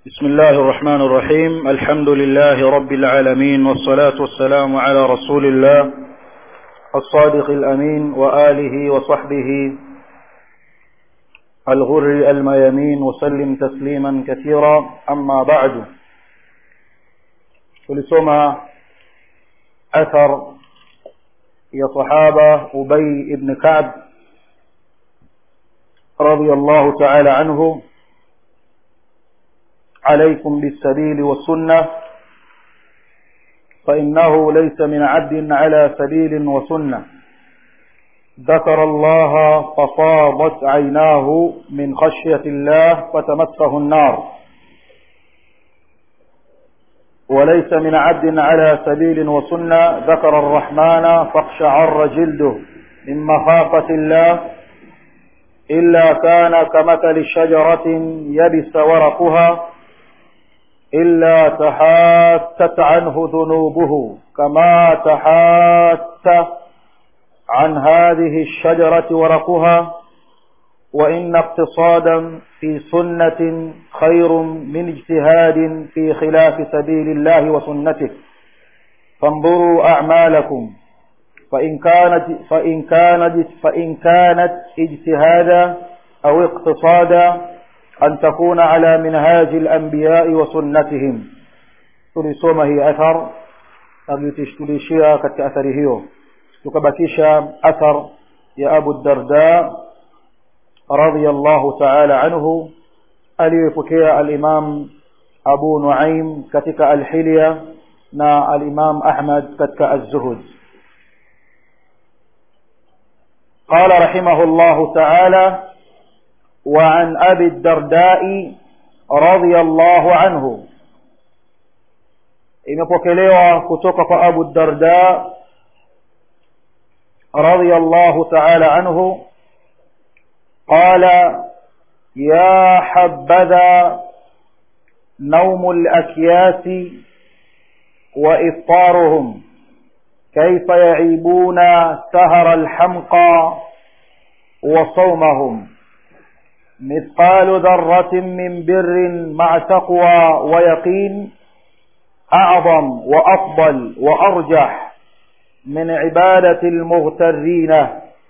بسم الله الرحمن الرحيم الحمد لله رب العالمين والصلاة والسلام على رسول الله الصادق الأمين وآله وصحبه الغر الميامين وسلم تسليما كثيرا أما بعد tulisoma athar ya sahaba ubay ibn kab radiyallahu ta'ala anhu عليكم بالسبيل والسنة فإنه ليس من عبد على سبيل وسنة ذكر الله فصابت عيناه من خشية الله فتمسه النار وليس من عبد على سبيل وسنة ذكر الرحمن فاقشعر جلده من مخافة الله إلا كان كمثل شجرة يبس ورقها إلا تحاتت عنه ذنوبه كما تحات عن هذه الشجرة ورقها وإن اقتصادا في سنة خير من اجتهاد في خلاف سبيل الله وسنته فانظروا أعمالكم فإن كانت فإن كانت فإن كانت اجتهادا أو اقتصادا أن تكون على منهاج الأنبياء وسنتهم tulisoma hii athar na tulishia katika athari hiyo tukabakisha athar ya abu darda radiyallahu ta'ala anhu aliyepokea al-imam abu nuaim katika al-hilya na al-imam ahmad katika az-zuhud قال رحمه الله تعالى وعن أبي الدرداء رضي الله عنه imepokelewa kutoka kwa Abu Darda radiyallahu ta'ala anhu qala ya habadha نوم الأكياس وإفطارهم كيف يعيبون سهر الحمقى وصومهم مثقال ذرة من بر مع تقوى ويقين أعظم وأفضل وأرجح من عبادة المغترين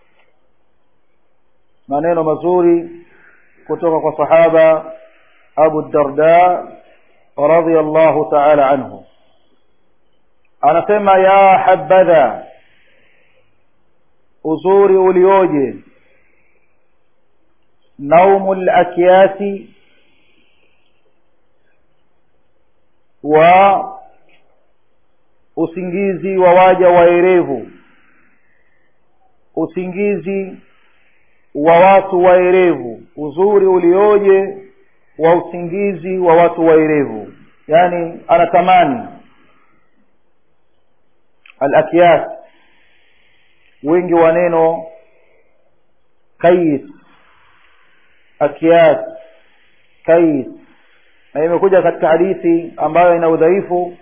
maneno mazuri kutoka kwa sahaba Abu Darda radhiyallahu ta'ala anhu anasema ya habadha uzuri ulioje naumu al-akyasi wa usingizi wa waja waerevu usingizi wa watu waerevu uzuri ulioje wa usingizi wa watu waerevu yani anatamani al-akyas wingi wa neno kais akyas kais na imekuja katika hadithi ambayo ina udhaifu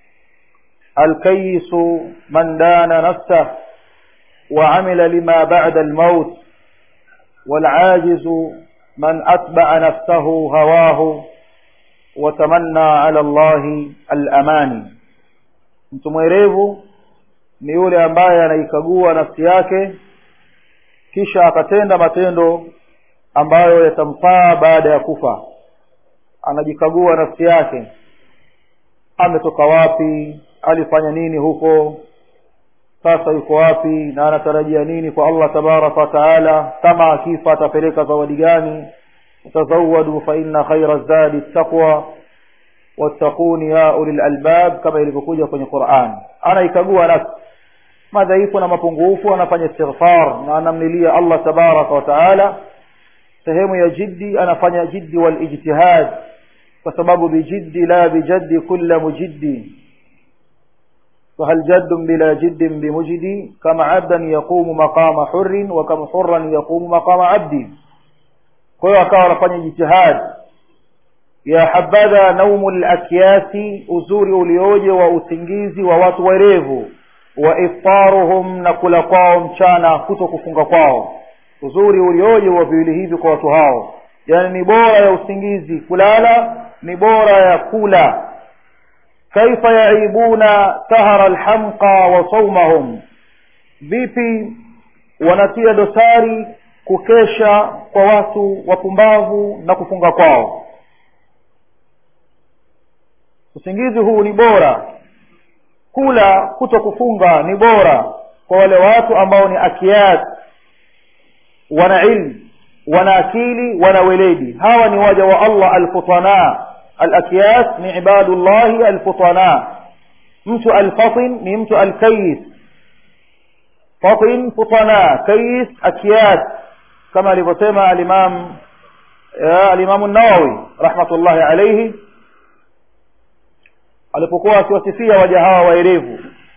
alkayisu man dana nafsah وعمل لما بعد الموت والعاجز من أتبع نفسه هواه وتمنى على الله الأماني mtu mwerevu ni yule ambaye anaikagua nafsi yake kisha akatenda matendo ambayo yatamfaa baada ya kufa anajikagua nafsi yake ametoka wapi alifanya nini huko sasa yuko wapi na anatarajia nini kwa Allah tabaraka wa taala kama akifa atapeleka zawadi gani tazawadu fa inna khayra zadi taqwa wattaquni ya ulil albab kama ilivyokuja kwenye Qur'an anaikagua nafsi madhaifu na mapungufu anafanya istighfar na anamlilia Allah tabaraka wa taala sehemu ya jiddi anafanya jiddi wal ijtihad kwa sababu bijiddi la bijaddi kulla mujiddi فهل جد بلا جد بمجد كما عبدا يقوم مقام حر وكما حرا يقوم مقام عبد kwa akawa anafanya jitihad ya habadha naumu lakyasi uzuri ulioje wa usingizi wa watu werevu wa iftaruhum na kula kwao mchana kuto kufunga kwao uzuri ulioje wa viwili hivi kwa watu hao yani ni bora ya usingizi kulala ni bora ya kula kaifa yaibuna sahara alhamqa wa saumahum vipi wanatia dosari kukesha kwa watu wapumbavu na kufunga kwao usingizi huu ni bora kula kuto kufunga ni bora kwa wale watu ambao ni akiat wana ilmu wana akili wana weledi hawa ni waja wa allah alfutana alakiyas ni ibadullahi alfutana mtu alfatin ni mtu alkayis fatin futana kayis akiyas kama alivyosema alimam alimamu nawawi rahmatullahi alaihi alipokuwa akiwasifia waja hawa waerevu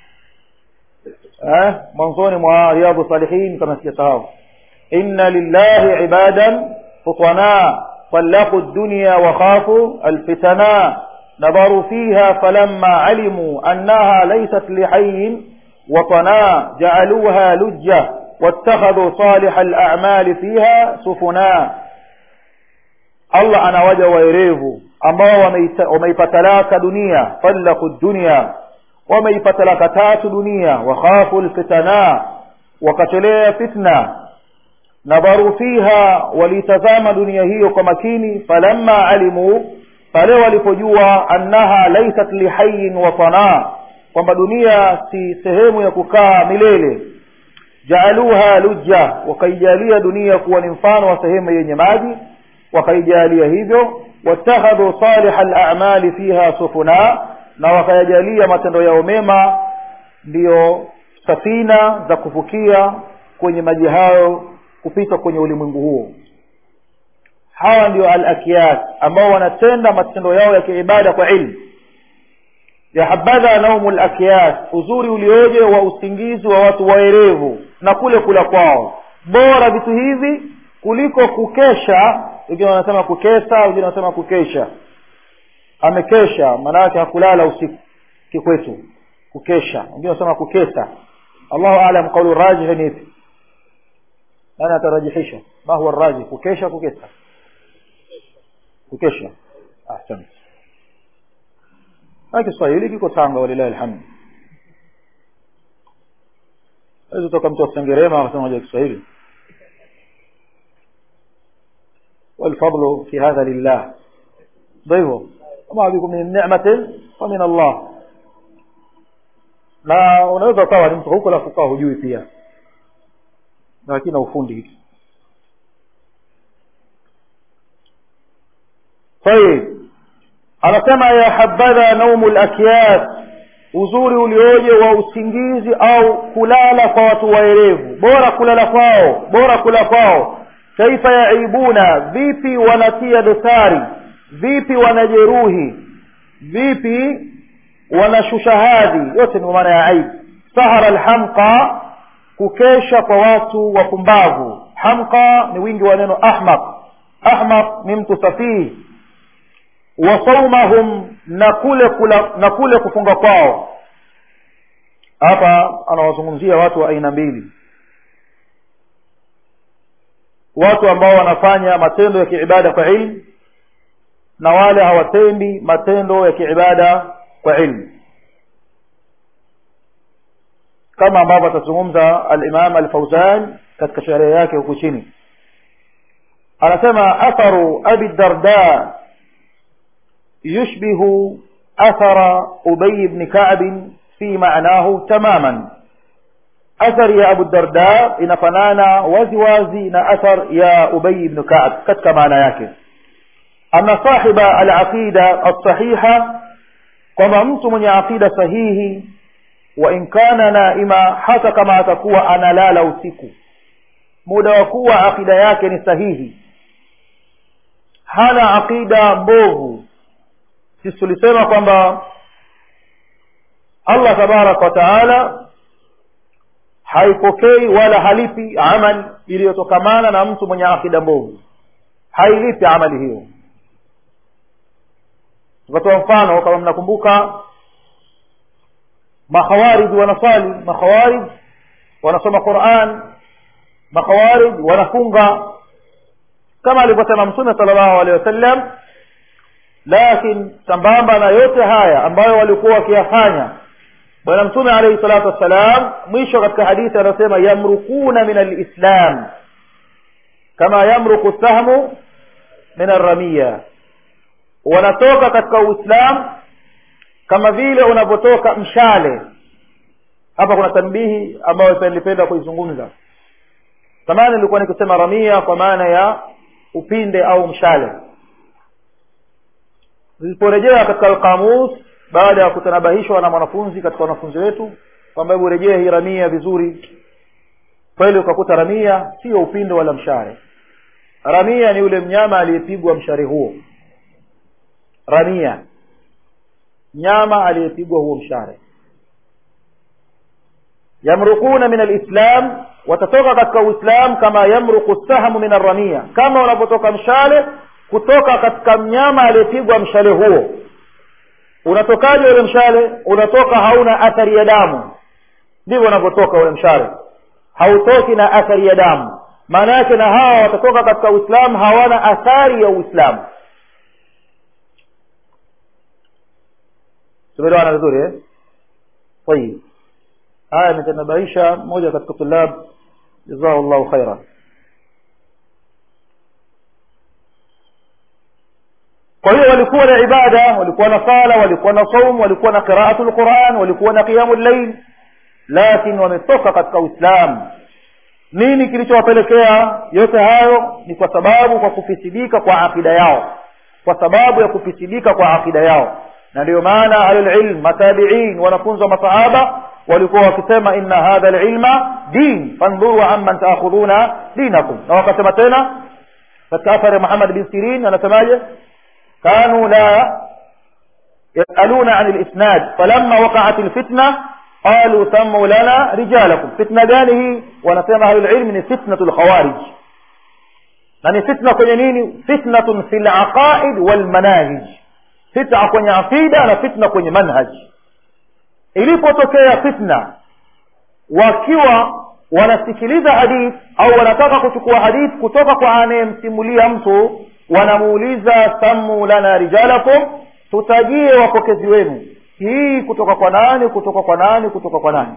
eh mwanzoni mwa riyadhu salihin kama sijasahau inna lillahi ibadan futana طلقوا الدنيا وخافوا الفتنا نظروا فيها فلما علموا أنها ليست لحي وطنا جعلوها لجة واتخذوا صالح الأعمال فيها سفنا الله أنا وجه ويريفو ambao wameipatalaka dunia talaku dunia wameipatalaka tatu dunia wakhafu lfitana wakachelea fitna nadharu fiha walitazama dunia hiyo kwa makini falamma alimu pale walipojua annaha laysat lihayin watana kwamba dunia si sehemu ya kukaa milele jaaluha lujja wakaijalia dunia kuwa ni mfano wa sehemu yenye maji wakaijalia hivyo watakhadhu salih al-a'mali fiha sufuna na wakayajalia matendo yao mema ndiyo safina za kuvukia kwenye maji hayo kupita kwenye ulimwengu huo hawa ndio al-akiyat ambao wanatenda matendo yao ya kiibada kwa ilmu ya habadha naumu al-akiyat uzuri ulioje wa usingizi wa watu waerevu na kule kula kwao bora vitu hivi kuliko kukesha wengine wanasema kukesa wengine wanasema kukesha amekesha maana yake hakulala usiku kikwetu kukesha wengine wanasema kukesa Allahu aalam kaulu rajih ni ipi nani atarajihisha ma huwa rajih kukesha kukesa kukesha ahsan na Kiswahili kiko Tanga walilahi alhamd hizo toka mtu wa Sengerema akasema Kiswahili والفضل في هذا لله ضيفه وما بكم من نعمة فمن الله na unaweza ukawa ni mtu huko la kukaa hujui pia lakini ufundi hiki طيب anasema ya habadha naumu lakyas uzuri ulioje wa usingizi au kulala kwa watu waerevu bora kulala kwao bora kula kwao kaifa yaibuna vipi wanatia dosari vipi wanajeruhi vipi wanashusha hadhi yote ni maana ya aibu sahara alhamqa kukesha kwa watu wapumbavu hamqa ni wingi wa neno ahmaq ahmaq ni mtu safihi wa saumahum na kule kula, na kule kufunga kwao hapa anawazungumzia watu wa aina mbili watu ambao wanafanya matendo ya kiibada kwa ilmu na wale hawatendi matendo ya kiibada kwa ilmu kama ambavyo atazungumza al-Imam al-Fawzan katika sherehe yake huku chini anasema atharu abi darda yushbihu athara ubay ibn ka'b fi ma'nahu tamaman athar ya abu darda inafanana wazi wazi na athar ya ubay ibn ka'b katika maana yake anna sahiba al-aqida as-sahiha kwamba mtu mwenye aqida sahihi wa in kana naima hata kama atakuwa analala usiku muda wa kuwa aqida yake ni sahihi hana aqida mbovu sisi tulisema kwamba Allah tabarak wa taala haipokei wala halipi amali iliyotokamana na mtu mwenye akida mbovu hailipi amali hiyo tukatoa mfano kama mnakumbuka makhawarij wanasali makhawarij wanasoma Qur'an makhawarij wanafunga kama alivyosema mtume sallallahu alaihi wasallam lakini sambamba na yote haya ambayo walikuwa wakiyafanya bwana mtume alaihi salatu wassalam mwisho katika hadithi anasema yamrukuna min alislam kama yamruku sahmu min arramia wanatoka katika uislam kama vile unavyotoka mshale hapa kuna tanbihi ambayo nilipenda kuizungumza zamani nilikuwa nikisema ramia kwa maana ya upinde au mshale niliporejea katika alqamus baada ya kutanabahishwa na mwanafunzi katika wanafunzi wetu kwamba hebu rejea hii ramia vizuri kweli ukakuta ramia sio upinde wala mshale ramia ni yule mnyama aliyepigwa mshale huo ramia nyama aliyepigwa huo mshale yamrukuna min alislam watatoka katika uislam kama yamruku sahmu min arramia kama unapotoka mshale kutoka katika mnyama aliyepigwa mshale huo unatokaje ule mshale unatoka hauna athari ya damu ndivyo unavyotoka ule mshale hautoki na athari ya damu maana yake na hawa watatoka katika uislamu hawana athari ya uislamu tumeelewana vizuri eh? tayib haya ametanabaisha mmoja katika tulab jazahu llahu khaira kwa hiyo walikuwa na ibada walikuwa na sala walikuwa na saum walikuwa na qiraatu lquran walikuwa na qiyamu llail lakini wametoka katika uislamu nini kilichowapelekea yote hayo ni kwa sababu kwa kufisidika kwa akida yao kwa sababu ya kufisidika kwa akida yao na ndio maana ahlulilm matabiin wanafunzi wa masahaba walikuwa wakisema inna hadha lilma din fandhuru amman taakhudhuna dinakum na wakasema tena katika athari muhammad bin sirin anasemaje كانوا لا يسألون عن الإسناد فلما وقعت الفتنة قالوا سموا لنا رجالكم فتنة gani wanasema أهل العلم ni فتنة الخوارج na ni fitna kwenye nini fitnatun fi laqaid walmanahij fitna kwenye aqida na fitna kwenye manhaj ilipotokea fitna wakiwa wanasikiliza hadith au wanataka kuchukua hadith kutoka kwa anayemsimulia mtu wanamuuliza samu lana rijalakum tutajie wapokezi wenu hii kutoka kwa nani kutoka kwa nani kutoka kwa nani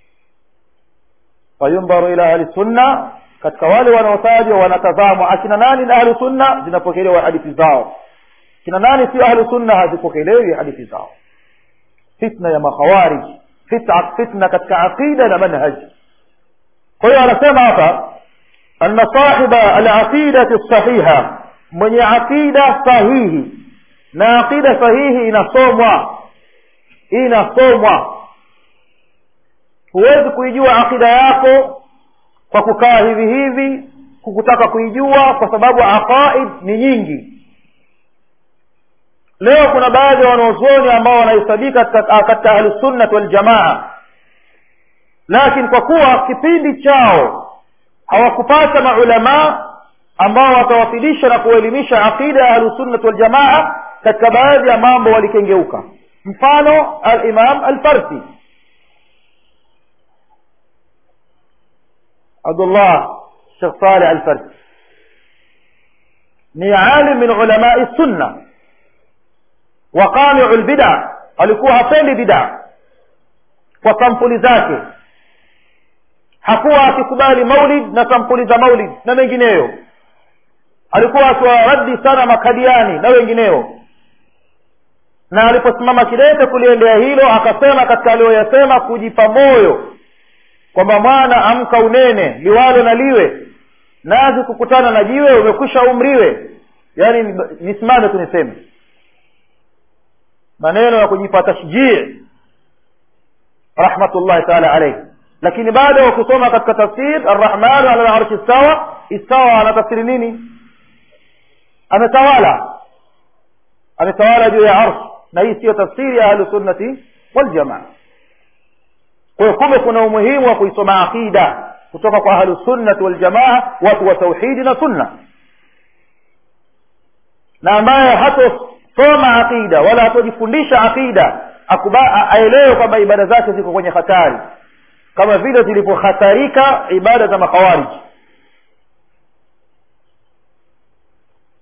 fayumbaru ila ahli sunna katika wale wanaotajwa wanatazamwa akina nani na ahli sunna zinapokelewa hadithi zao kina nani sio ahli sunna hazipokelewi hadithi zao fitna ya makhawarij fitna, fitna katika aqida na manhaj kwa hiyo anasema hapa anna sahiba alaqidati sahiha mwenye aqida sahihi na aqida sahihi inasomwa inasomwa huwezi kuijua aqida yako kwa kukaa hivi hivi kukutaka kuijua kwa sababu aqaid ni nyingi leo kuna baadhi ya wanaozuoni ambao wanahesabika katika ahlusunnat waljamaa lakini kwa kuwa kipindi chao hawakupata maulamaa ambao watawafilisha na kuelimisha aqida ya ahlusunnat waljamaa katika baadhi ya mambo walikengeuka mfano alimam alfarsi abdullah shekh saleh alfarsi ni alim min ulamai sunna waqamiu lbida alikuwa hapendi bida kwa sampuli zake hakuwa akikubali maulid na sampuli za maulid na mengineyo alikuwa akiwaradi sana makadiani na wengineo na aliposimama kidete kuliendea hilo akasema katika aliyoyasema kujipa moyo kwamba mwana amka unene liwalo na liwe nazi kukutana na jiwe umekwisha umriwe yaani nisimame tu niseme maneno ya kujipa tashjii rahmatullahi taala alaihi lakini baada ya kusoma katika tafsir arrahmanu ala larshi istawa istawa anatafsiri nini ametawala ametawala juu ya arsh na hii siyo tafsiri ya ahlusunnati waljamaa kwa hiyo kumbe kuna umuhimu wa kuisoma aqida kutoka kwa ahlusunnati waljamaa watu wa tauhidi na sunna na ambaye hatosoma aqida wala hatojifundisha aqida aelewe kwamba ibada zake ziko kwenye hatari kama vile zilivyohatarika ibada za makhawariji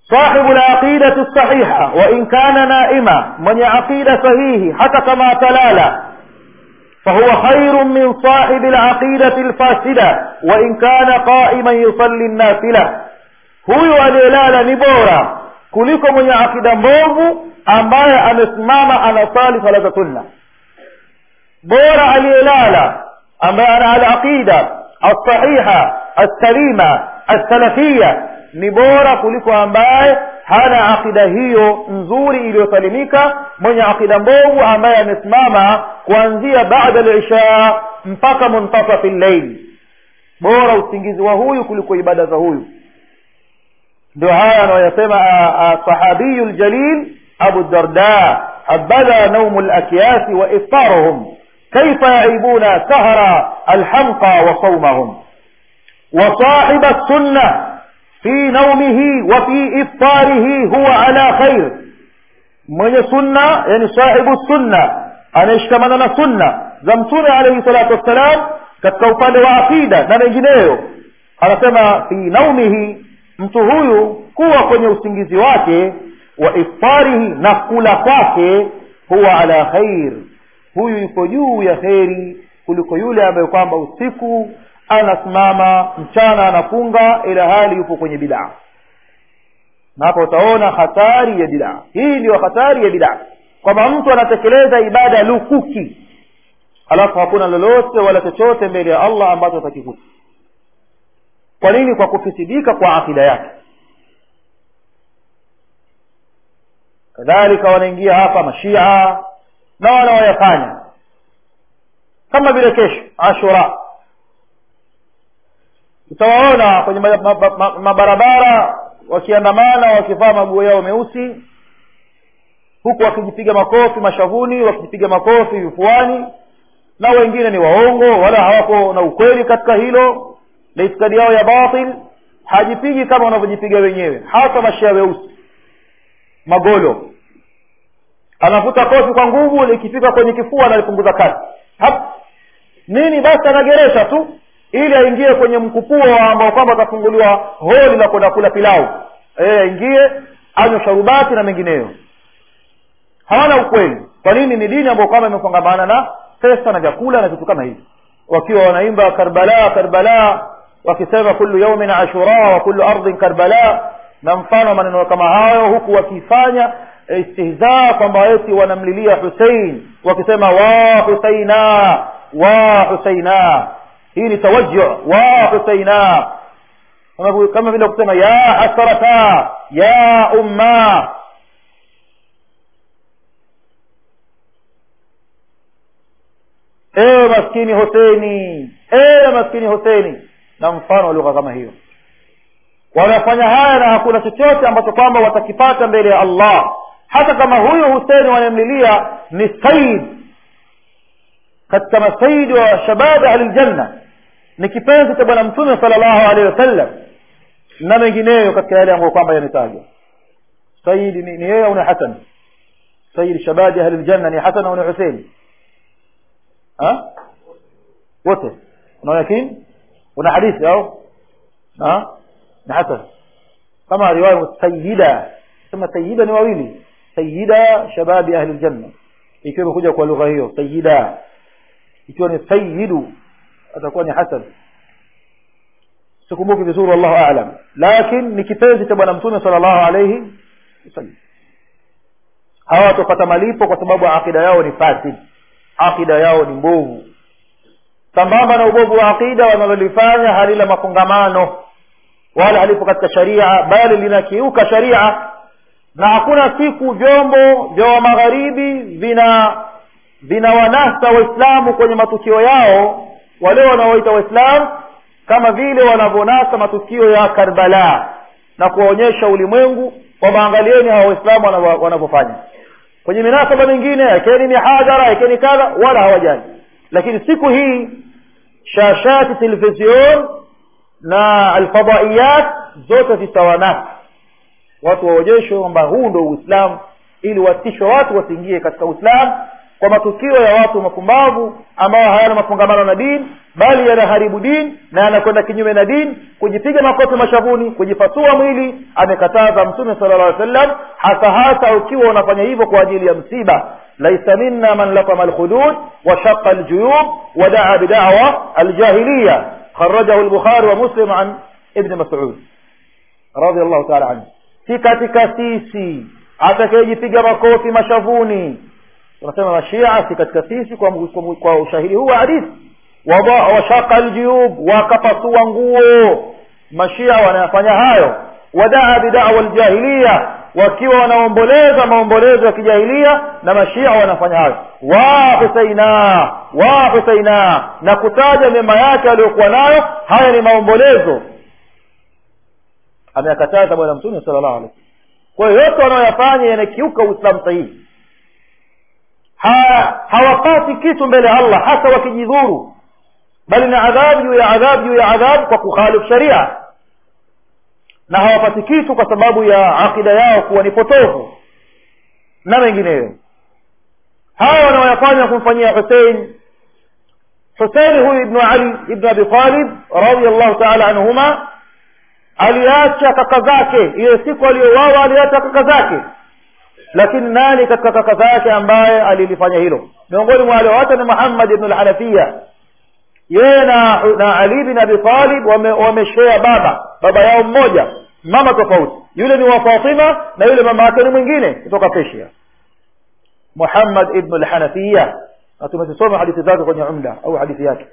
صاحب العقيدة الصحيحة وإن كان نائما من عقيدة صحيح حتى كما تلالا فهو خير من صاحب العقيدة الفاسدة وإن كان قائما يصلي النافلة huyu aliyelala ni bora kuliko mwenye akida mbovu ambaye amesimama anasali sala za sunna bora aliyelala ambaye ana alaqida alsahiha alsalima alsalafia ni bora kuliko ambaye hana akida hiyo nzuri iliyosalimika mwenye akida mbovu ambaye amesimama kuanzia baada lisha mpaka muntasafi llaili bora usingizi wa huyu kuliko ibada za huyu ndio haya anayoyasema sahabiyu ljalil abu darda habadha naumu lakyasi wa iftaruhum kaifa yaibuna sahra alhamqa wa saumahum وصاحب السنة في نومه وفي إفطاره هو على خير من سنة يعني صاحب السنة أنا اشتملنا سنة زمتون عليه الصلاة والسلام katika upande wa akida na mengineyo anasema fi naumihi mtu huyu kuwa kwenye usingizi wake wa iftarihi na kula kwake huwa ala khair huyu yuko juu ya kheri kuliko yule ambaye kwamba usiku anasimama mchana anafunga ila hali yupo kwenye bidaa na hapa utaona hatari ya bidaa hii ndiyo hatari ya bidaa kwamba mtu anatekeleza ibada lukuki alafu hakuna lolote wala chochote mbele ya allah ambacho atakikuta kwa nini kwa kufisidika kwa akida yake kadhalika wanaingia hapa mashia na wanaoyafanya kama vile kesho ashura utawaona kwenye mabarabara wakiandamana wakivaa maguo yao meusi huku wakijipiga makofi mashavuni wakijipiga makofi vifuani na wengine ni waongo wala hawako na ukweli katika hilo na itikadi yao ya batil hajipigi kama wanavyojipiga wenyewe hasa mashia weusi magolo anavuta kofi kwa nguvu likifika kwenye kifua analipunguza kasi hap nini basi anageresha tu ili aingie kwenye mkupuo ambao kwamba atafunguliwa holi la kwenda kula pilau e, aingie anywe sharubati na mengineyo hawana ukweli kwa nini ni dini ambayo kwamba imefungamana na pesa na vyakula na vitu kama hivi wakiwa wanaimba karbala karbala wakisema kullu yaumin ashura wa kullu ardhin karbala na mfano maneno kama hayo huku wakifanya istihzaa kwamba eti wanamlilia husein wakisema wa huseina wa huseina hii ni tawajju wa huseina kama vile kusema ya hasrata ya umma ewe maskini huseni ewe maskini huseni na mfano wa lugha kama hiyo wanafanya haya na hakuna chochote ambacho kwamba watakipata mbele ya allah hata kama huyu huseni wanamlilia ni said katika masaidi wa shababi ahli ljanna ni kipenzi cha bwana mtume sala llahu alehi wasallam na mengineyo katika yale ambayo kwamba yametajwa saidi ni yeye au ni hasan saidi shababi ahli ljanna ni hasan au ni husein wote una yakini una hadithi au ni hasan kama riwaya sayida sema sayida ni wawili sayida shababi ahli ljanna ikiwa imekuja kwa lugha hiyo sayida ikiwa ni sayidu atakuwa ni hasan sikumbuki vizuri wallahu alam lakin ni kipenzi cha bwana mtume sala llahu alaihi wasallam hawa watapata malipo kwa sababu akida yao ni fasid akida yao ni mbovu sambamba na ubovu wa akida wanalolifanya halila mafungamano wala halipo katika sharia bali linakiuka sharia na hakuna siku vyombo vya magharibi vina vinawanasa waislamu kwenye matukio yao wale wanaoita waislamu kama vile wanavyonasa matukio ya karbala na kuwaonyesha ulimwengu kwamba angalieni hawa waislamu wanavyofanya kwenye minasaba mingine yakeni mihadhara yakeni kadha wala hawajali lakini siku hii shashati television na alfadaiyat zote zitawanasa watu waonyeshwe kwamba huu ndo uislamu ili watishwe watu wasiingie katika uislamu kwa matukio ya watu mapumbavu ambao hayana mafungamano na dini bali yanaharibu dini na yanakwenda kinyume na dini kujipiga makofi mashavuni kujipasua mwili amekataza mtume sala llah sallam hasa hasa ukiwa unafanya hivyo kwa ajili ya msiba laisa minna man latama alkhudud washaqa aljuyub wadaa bidawa aljahiliya kharajahu lbukhari wa muslim an ibni masud radiallahu taala anhu si katika sisi atakayejipiga makofi mashavuni tunasema mashia si katika sisi kwa, kwa, kwa ushahidi huu wa hadithi washaka aljuyub wakapasua nguo mashia wanayafanya hayo wadaa bidawa ljahiliya wakiwa wanaomboleza maombolezo ya kijahilia na mashia wanafanya hayo wa huseina wa huseina na kutaja mema yake aliyokuwa nayo haya ni maombolezo ameyakataza bwana mtume sala llahu alih kwa hiyo yote wanaoyafanya yanakiuka uislamu sahihi ha, hawapati kitu mbele ya allah hata wakijidhuru bali na adhabu juu ya adhabu juu ya adhabu kwa kukhalifu sharia na hawapati kitu kwa sababu ya aqida yao kuwa ni potofu na mengineyo hawa wanaoyafanya kumfanyia husein husein huyu ibnu ali ibnu abi talib radiallahu taala anhuma aliacha kaka zake ile siku aliyouawa aliacha kaka zake lakini nani katika kaka zake ambaye alilifanya hilo miongoni mwa walioacha ni muhammad ibnu lhanafiya yeye na, na ali bin abi talib wameshea wame baba baba yao mmoja mama tofauti yule ni wa fatima na yule mama yake ni mwingine kutoka persia muhammad ibnu lhanafiya na tumezisoma hadithi zake kwenye umda au hadithi yake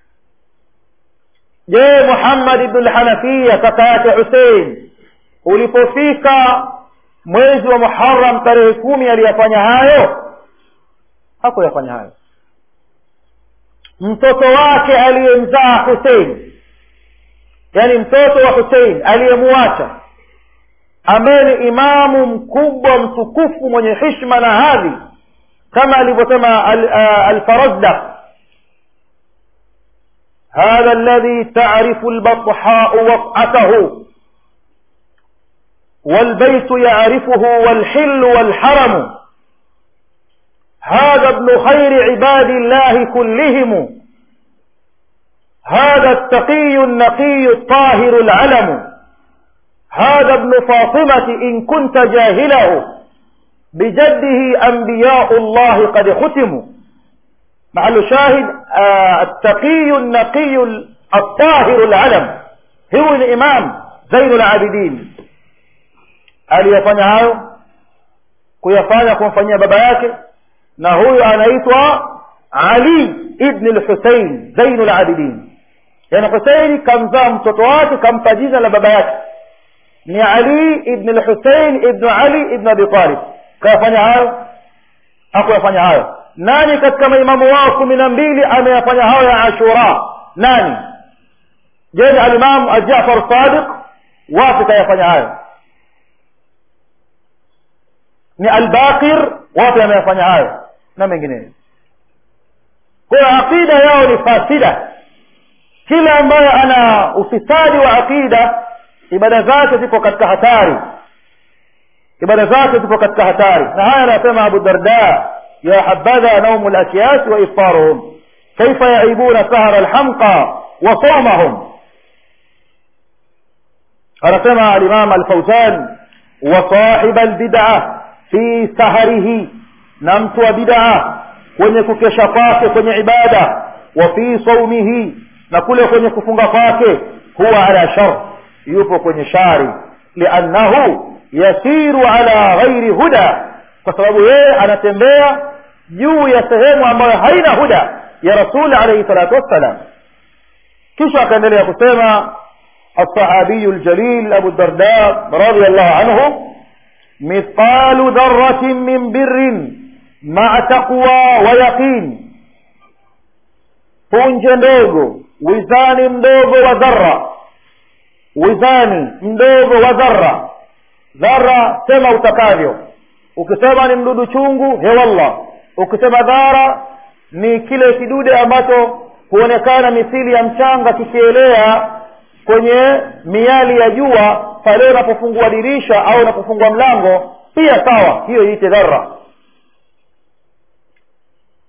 je muhammad ibnu lhanafiya kaka yake husein ulipofika mwezi wa muharam tarehe kumi aliyafanya hayo hakuyafanya hayo mtoto wake aliyemzaa husein yani mtoto wa husein aliyemuacha ambaye ni imamu mkubwa mtukufu mwenye hishma na hadhi kama alivyosema alfarazdak هذا الذي تعرف البطحاء وقعته والبيت يعرفه والحل والحرم هذا ابن خير عباد الله كلهم هذا التقي النقي الطاهر العلم هذا ابن فاطمة إن كنت جاهله بجده أنبياء الله قد ختموا محل شاهد آه التقي النقي الطاهر العلم هو الإمام زين العابدين aliyefanya hayo kuyafanya kumfanyia baba yake na huyu anaitwa ali ibn lhusein zainu labidin yani husein kamzaa mtoto wake kampa jina la baba yake ni ali ibn lhusein ibnu ali ibn abi talib kayafanya hayo hakuyafanya hayo nani katika maimamu wao kumi na mbili ameyafanya hayo ya ashura nani je ni alimamu ajafar sadiq wapi kayafanya hayo ni albaqir wapi ameyafanya hayo na mengineyo kwa hiyo aqida yao ni fasida kila ambaye ana ufisadi wa aqida ibada zake zipo katika hatari ibada zake zipo katika hatari na haya anasema abu darda ya habadha naumu lakyas wa iftaruhum kaifa yaibuna sahara alhamqa wa saumahum anasema alimam alfauzan wa sahiba albid'a fi saharihi na mtu wa bid'a kwenye kukesha kwake kwenye ibada wa fi saumihi na kule kwenye kufunga kwake huwa ala shar yupo kwenye shari liannahu yasiru ala ghairi huda kwa sababu yeye anatembea juu ya sehemu ambayo haina huda ya rasuli alaihi salatu wassalam kisha akaendelea kusema الصحابي الجليل أبو الدرداء رضي الله عنه مثقال ذرة من بر مع تقوى ويقين punje ndogo wizani mdogo wa dhara wizani mdogo wa dhara dhara sema utakavyo ukisema ni mdudu chungu hewallah ukisema dhara ni kile kidude ambacho huonekana mithili ya mchanga kikielea kwenye miali ya jua pale unapofungua dirisha au unapofungua mlango pia sawa hiyo iite dhara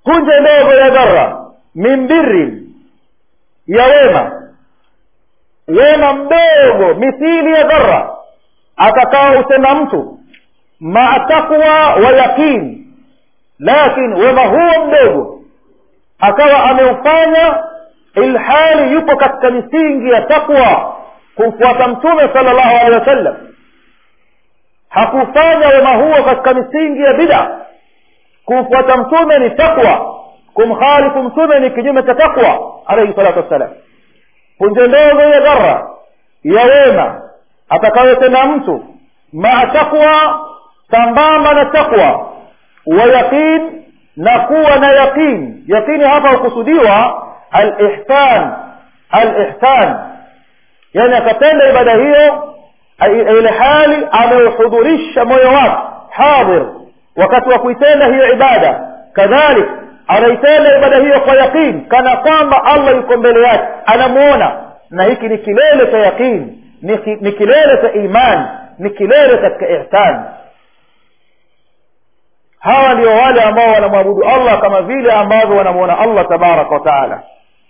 punje ndogo ya dhara min birrin ya wema wema mdogo mithili ya dhara atakao utenda mtu maa taqwa wa yaqin lakin wema huo mdogo akawa ameufanya ilhali yupo katika misingi ya taqwa kumfuata mtume sala llahu alehi wasallam hakufanya wema huo katika misingi ya bida kumfuata mtume ni taqwa kumkhalifu mtume ni kinyume cha taqwa alaihi salatu wassalam punje ndogo ya dhara ya wema atakayotenda mtu maa taqwa sambamba na taqwa wa yaqin na kuwa na yaqin yaqini hapa hukusudiwa alihsan alihsan yani akatenda ibada hiyo ile hali ameuhudhurisha moyo wake hadhir wakati wa kuitenda hiyo ibada kadhalik anaitenda ibada hiyo kwa yaqin kana kwamba allah yuko mbele yake anamuona na hiki ni kilele cha yaqin ni, ni kilele cha iman ni kilele katika ihsan hawa ndio wale ambao wanamwabudu allah kama vile ambavyo wanamuona allah tabaraka wa taala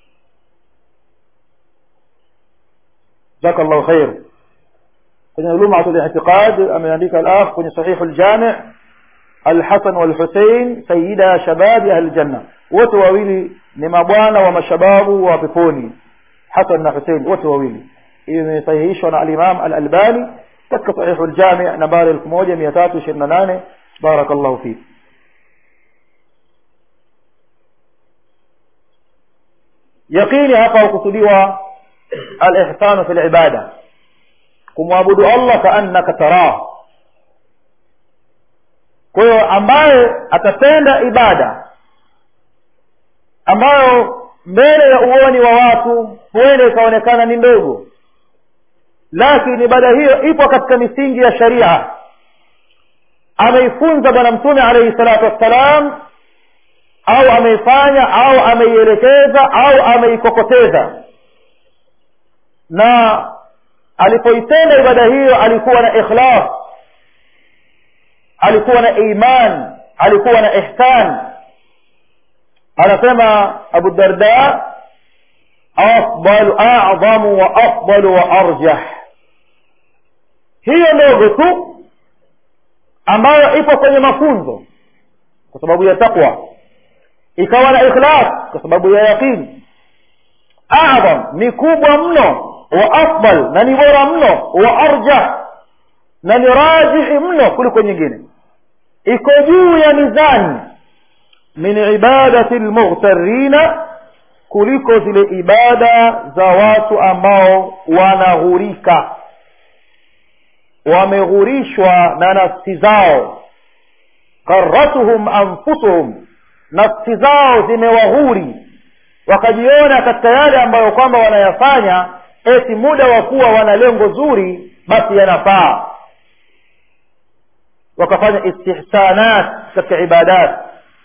جزاك الله خير kwenye lumatu liitiqad ameandika alakh kwenye sahihu ljami alhasan walhusein sayida shababi ahli ljanna wote wawili ni mabwana wa mashababu wa peponi hasan na husein wote wawili imesahihishwa na alimam alalbani katika sahihu ljami nambari elfu moja mia tatu ishirini na nane baraka llahu fik yaqini hapa hukusudiwa alihsanu fi libada kumwabudu allah kaannaka tarah kwa hiyo ambaye atatenda ibada ambayo mbele ya uoni wa watu huenda ikaonekana ni ndogo lakini ibada hiyo ipo katika misingi ya sharia ameifunza bwana mtume alaihi salatu wassalam au ameifanya au ameielekeza au ameikokoteza na alipoitenda ibada hiyo alikuwa na ikhlas alikuwa na iman alikuwa na ihsan anasema abu darda afdalu a'zamu wa afdalu wa arjah hiyo ndogo tu ambayo ipo kwenye mafunzo kwa sababu ya taqwa ikawa na ikhlas kwa sababu ya yaqini adham ni kubwa mno wa afdal na ni bora mno wa arjah na ni rajihi mno kuliko nyingine iko juu ya mizani min ibadati lmughtarina kuliko zile ibada za watu ambao wanaghurika wameghurishwa na nafsi zao karatuhum anfusuhum nafsi zao zimewaghuri wakajiona katika yale ambayo kwamba wanayafanya eti muda wa kuwa wana lengo zuri basi yanafaa wakafanya istihsanat katika ibadat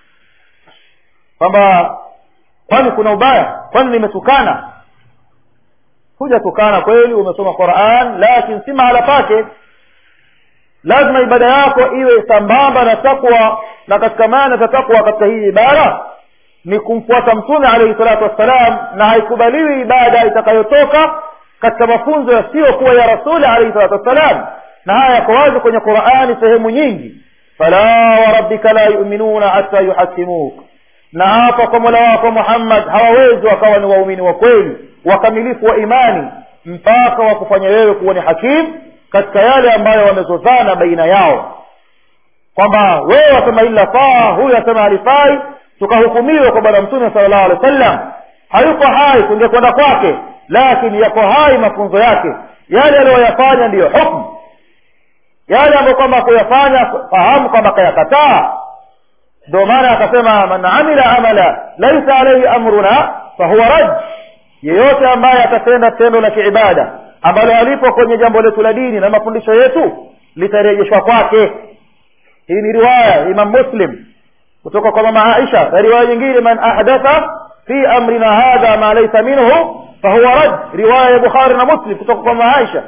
kwamba kwani kuna ubaya kwani nimetukana hujatukana kweli umesoma quran lakini si mahala pake lazima ibada yako iwe sambamba na takwa na katika maana za takwa katika hii ibada ni kumfuata mtume alaihi salatu wassalam na haikubaliwi ibada itakayotoka katika mafunzo yasiyokuwa ya rasuli alaihi salatu wassalam na haya yako wazi kwenye qurani sehemu nyingi fala warabbika la yuminuna hata yuhasimuk na hapa kwa mola wako muhammad hawawezi wakawa ni waumini wa kweli wakamilifu wa imani mpaka wakufanya wewe kuwa ni hakimu katika yale ambayo wamezozana baina yao kwamba wewe wasema hili lafaa huyu asema halifai tukahukumiwa kwa bwana mtume sala llahu alehi wa sallam hayuko hai tungekwenda kwake lakini yako hai mafunzo yake yale aliyoyafanya ndiyo hukmu yale ambayo kwamba kuyafanya fahamu kwamba kayakataa ndio maana akasema man amila amala laisa alaihi amruna fahuwa raj yeyote ambaye atatenda tendo la kiibada ambalo alipo kwenye jambo letu la dini na mafundisho yetu litarejeshwa kwake hii ni riwaya imam muslim kutoka kwa mama aisha na riwaya nyingine man ahdatha fi amrina hadha ma laysa minhu fahuwa rad riwaya ya bukhari na muslim kutoka kwa mama aisha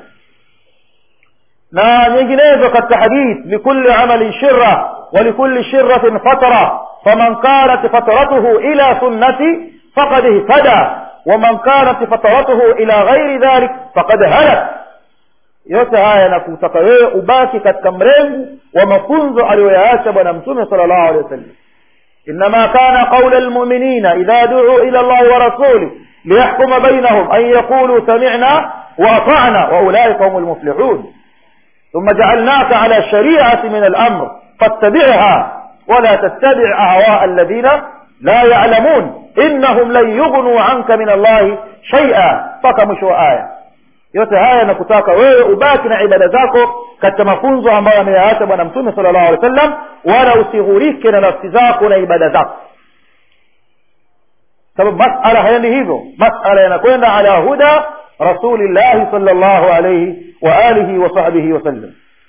na nyinginezo katika hadith likulli amalin shirra ولكل شرة فترة faman kanat fatratuhu ila sunnati faqad ihtada waman kanat fatratuhu ila ghairi dhalik faqad halak yote haya yanakutaka wewe ubaki katika mrengu wa mafunzo aliyoyaacha bwana mtume sala llahu alehi wa sallam إنما كان قول المؤمنين إذا دعوا إلى الله ورسوله ليحكم بينهم أن يقولوا سمعنا وأطعنا وأولئك هم المفلحون ثم جعلناك على شريعة من الأمر فاتبعها ولا تتبع أهواء الذين لا يعلمون إنهم لن يغنوا عنك من الله شيئا فكمشوا آية yote haya nakutaka wewe ubaki na ibada zako katika mafunzo ambayo ameyaacha bwana mtume sala llahu alehi wa sallam wala usighurike na nafsi zako na ibada zako sababu masala haendi hivyo masala yanakwenda ala huda rasulillahi sala llahu alaihi wa alihi wa sahbihi wasallam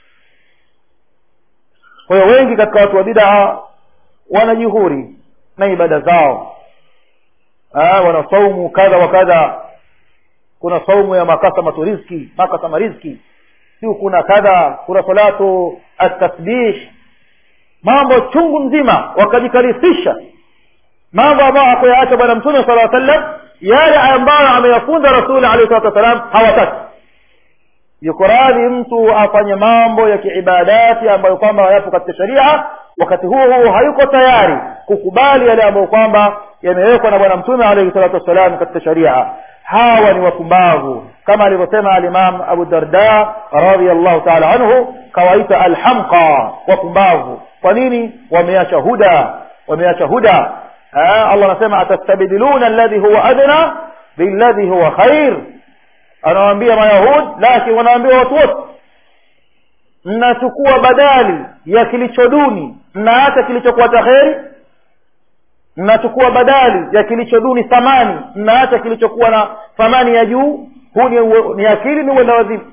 kwa hiyo wengi katika watu wa bidaa wanajihuri na ibada zao wana saumu kadha wa kadha kuna saumu ya makasamatu rizki makasama rizki siu kuna kadha kuna salatu atasbih mambo chungu mzima wakajikalifisha mambo ambayo hakuyaacha bwana mtume sala aa sallam yale ambayo ameyafunza rasuli alehi salatu wassalam hawataki yuko radhi mtu afanye mambo ya kiibadati ambayo kwamba yapo katika sharia wakati huo huo hayuko tayari kukubali yale ambayo kwamba yamewekwa na bwana mtume alaihi salatu wassalam katika sharia hawa ni wapumbavu kama alivyosema alimam abu darda radiallahu taala anhu kawaita alhamqa wapumbavu kwa nini wameacha huda wameacha huda allah anasema atastabdiluna alladhi huwa adna billadhi huwa khair anawaambia mayahud lakini wanawaambia watu wote mnachukua badali ya kilicho duni mnaacha kilichokuwa cha kheri mnachukua badali ya kilicho duni thamani mnaacha kilichokuwa na thamani ya juu huu ni, ni akili ni uenda wazimu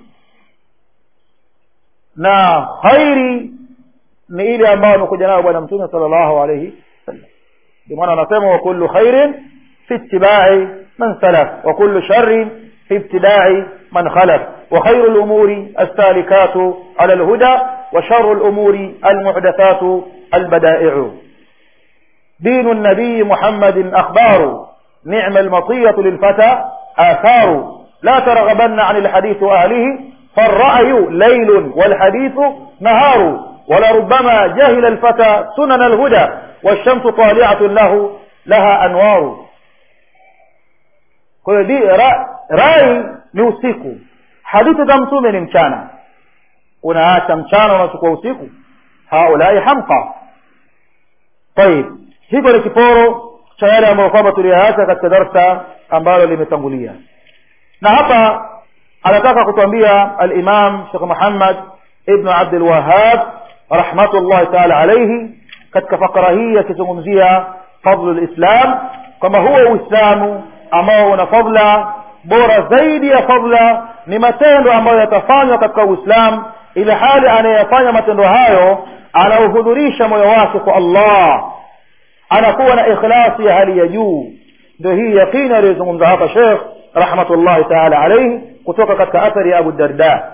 na khairi ni ile ambayo amekuja nayo bwana mtume sala llahu alaihi wasallam ndio maana anasema wa kullu khairin fi ittibai man salaf wa kullu sharrin في ابتداع من خلف وخير الأمور السالكات على الهدى وشر الأمور المحدثات البدائع دين النبي محمد أخبار نعم المطية للفتى آثار لا ترغبن عن الحديث أهله فالرأي ليل والحديث نهار ولربما جهل الفتى سنن الهدى والشمس طالعة له لها أنوار kwa hiyo di ra, rai ni usiku hadithi za mtume ni mchana unaacha mchana unachukua usiku haulai hamqa tayib hiko ni kiporo cha yale ambayo kwamba tuliyaacha katika darsa ambalo limetangulia na hapa anataka kutuambia alimam shekh muhammad ibnu abdulwahab rahmatullahi taala alaihi katika fakara hii akizungumzia fadlu lislam kwamba huo uislamu ambao una fadla bora zaidi ya fadla ni matendo ambayo yatafanywa katika uislamu ili hali anayeyafanya matendo hayo anauhudhurisha moyo wake kwa allah anakuwa na ikhlasi ya hali ya juu ndio hii yaqini aliyozungumza hapa shekh rahmatullahi taala alaihi kutoka katika athari ya abu darda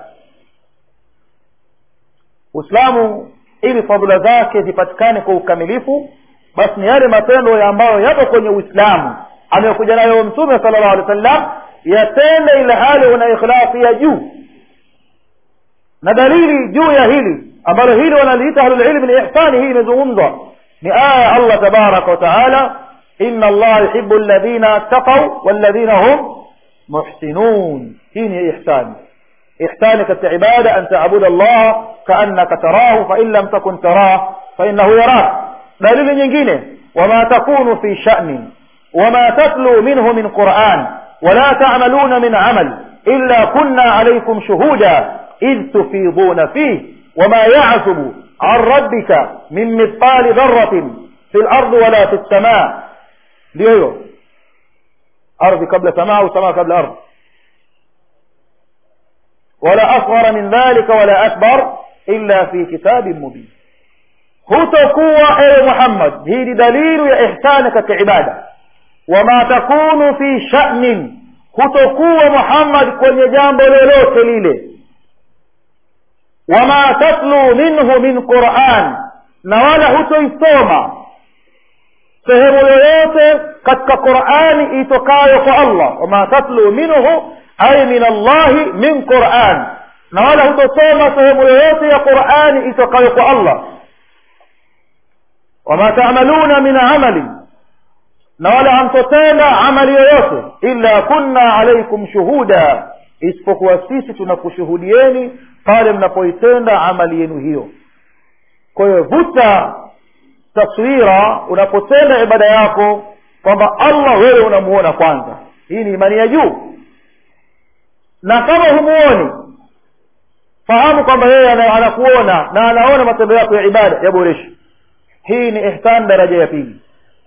uislamu ili fadhila zake zipatikane kwa ukamilifu basi ni yale matendo ambayo yapo kwenye uislamu anayokuja nayo mtume sala llahu alehi wa sallam yatende ile hali una ikhlasi ya juu na dalili juu ya hili ambalo hili wanaliita ahlulilmi ni ihsani hii imezungumzwa ni aya ya allah tabaraka wataala ina allaha yuhibu ladhina taqau walladhina hum muhsinun hii ni ihsani ihsani katika ibada an tabuda allaha kaannaka tarahu fain lam takun tarah fainahu yarak dalili nyingine wama takunu fi shanin وما تتلو منه من قرآن ولا تعملون من عمل إلا كنا عليكم شهودا إذ تفيضون فيه وما يعزب عن ربك من مثقال ذرة في الأرض ولا في السماء ليه أرض قبل سماء وسماء قبل أرض ولا أصغر من ذلك ولا أكبر إلا في كتاب مبين hutakuwa ewe muhammad hii ni dalilu ya ihsani katika ibada wama takunu fi shanin hutokuwa muhammad kwenye jambo lolote lile wama tatlu minhu min quran na wala hutoisoma sehemu yoyote katika qurani itokayo kwa allah wama tatlu minhu ay min allahi min quran na wala hutosoma sehemu yoyote ya qurani itokayo kwa allah wama tamaluna min amali na wala hamtotenda amali yoyote illa kunna alaikum shuhuda isipokuwa sisi tunakushuhudieni pale mnapoitenda amali yenu hiyo kwa hiyo vuta taswira unapotenda ibada yako kwamba allah wewe unamuona kwanza hii ni imani ya juu na kama humuoni fahamu kwamba yeye anakuona na anaona matendo yako ya ibada yaboreshe hii ni ihsan daraja ya pili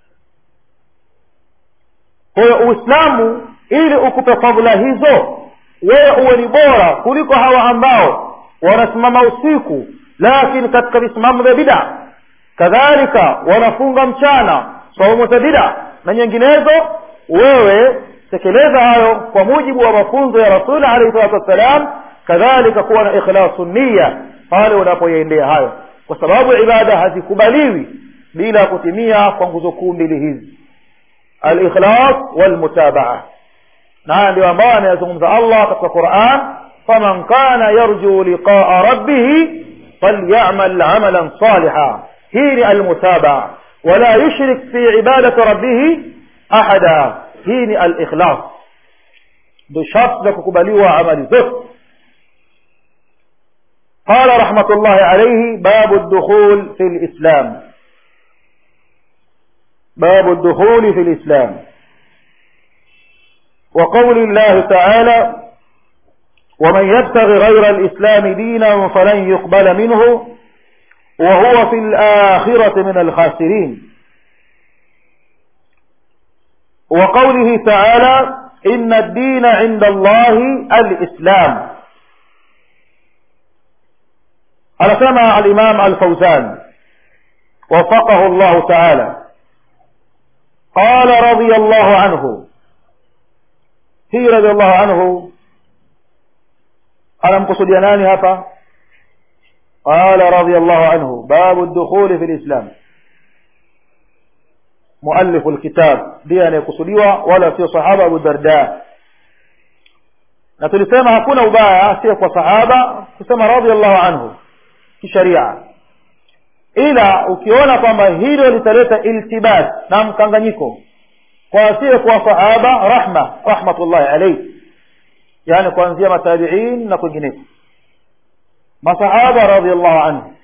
kwa hiyo uislamu ili ukupe fadhila hizo wewe uwe ni bora kuliko hawa ambao wanasimama usiku lakini katika visimamo vya bida kadhalika wanafunga mchana saumu za bida na nyinginezo wewe tekeleza hayo kwa mujibu wa mafunzo ya rasuli alaihi salatu wassalam kadhalika kuwa na ikhlasu nia pale unapoyaendea hayo kwa sababu ibada hazikubaliwi bila kutimia kwa nguzo kuu mbili hizi alikhlas walmutabaa na haya ndio ambayo ameyazungumza allah katika quran faman kana yarju liqaa rabbihi falyamal amalan saliha hii ni almutabaa wala yushrik fi ibadati rabbihi ahada hii ni alikhlas ndio sharti za kukubaliwa amali zote قال رحمة الله عليه باب الدخول في الإسلام باب الدخول في الإسلام وقول الله تعالى ومن يبتغي غير الإسلام دينا فلن يقبل منه وهو في الآخرة من الخاسرين وقوله تعالى إن الدين عند الله الإسلام على سمع الإمام الفوزان وفقه الله تعالى قال رضي الله عنه hii radiallahu anhu anamkusudia nani hapa qala radiallahu anhu babu dukhuli fi lislam muallifu lkitab ndiye anayekusudiwa wala sio sahaba abu darda na tulisema hakuna ubaya sio kwa sahaba kusema radiallahu anhu kisharia ila ukiona kwamba hilo litaleta iltibas na mkanganyiko kwa asiye kuwa sahaba rahma rahmatullahi alayhi yani kuanzia matabiin na kwingineko masahaba radiallahu anhu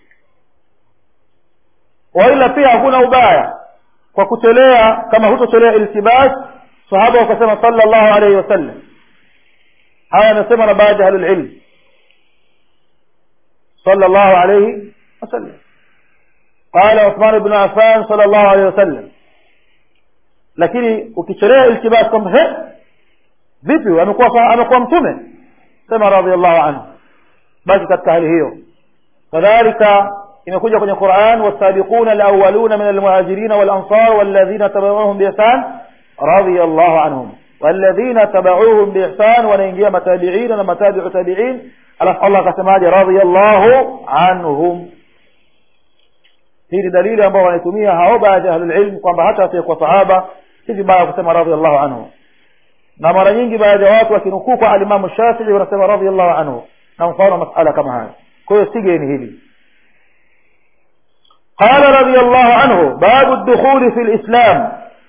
waila pia hakuna ubaya kwa kutolea kama hutotolea iltibas sahaba wakasema sallallahu alayhi wasallam haya amesema na baadhi ya ahlulilm sallallahu alayhi wasallam قال عثمان بن عفان صلى الله عليه وسلم lakini ukichelea iltibas kwamba he vipi amekuwa amekuwa mtume sema radhiallahu anhu basi katika hali hiyo kadhalika imekuja kwenye quran wasabiquna alawaluna min almuhajirin walansar walladhina tabauhum biihsan radhiallahu anhum والذين تبعوهم بإحسان wanaingia matabiin na matabiu tabiin alafu allah akasemaje radhiallahu anhum hii ni dalili ambao wanaitumia hao baadhi ya ahlulilm kwamba hata asiyekuwa sahaba si vibaya kusema radhiallahu anhu na mara nyingi baadhi ya watu wakinukuu kwa alimamu shafii wanasema radhiallahu anhu na mfano masala kama haya kwa hiyo sigeni hili قال رضي الله عنه باب الدخول في الإسلام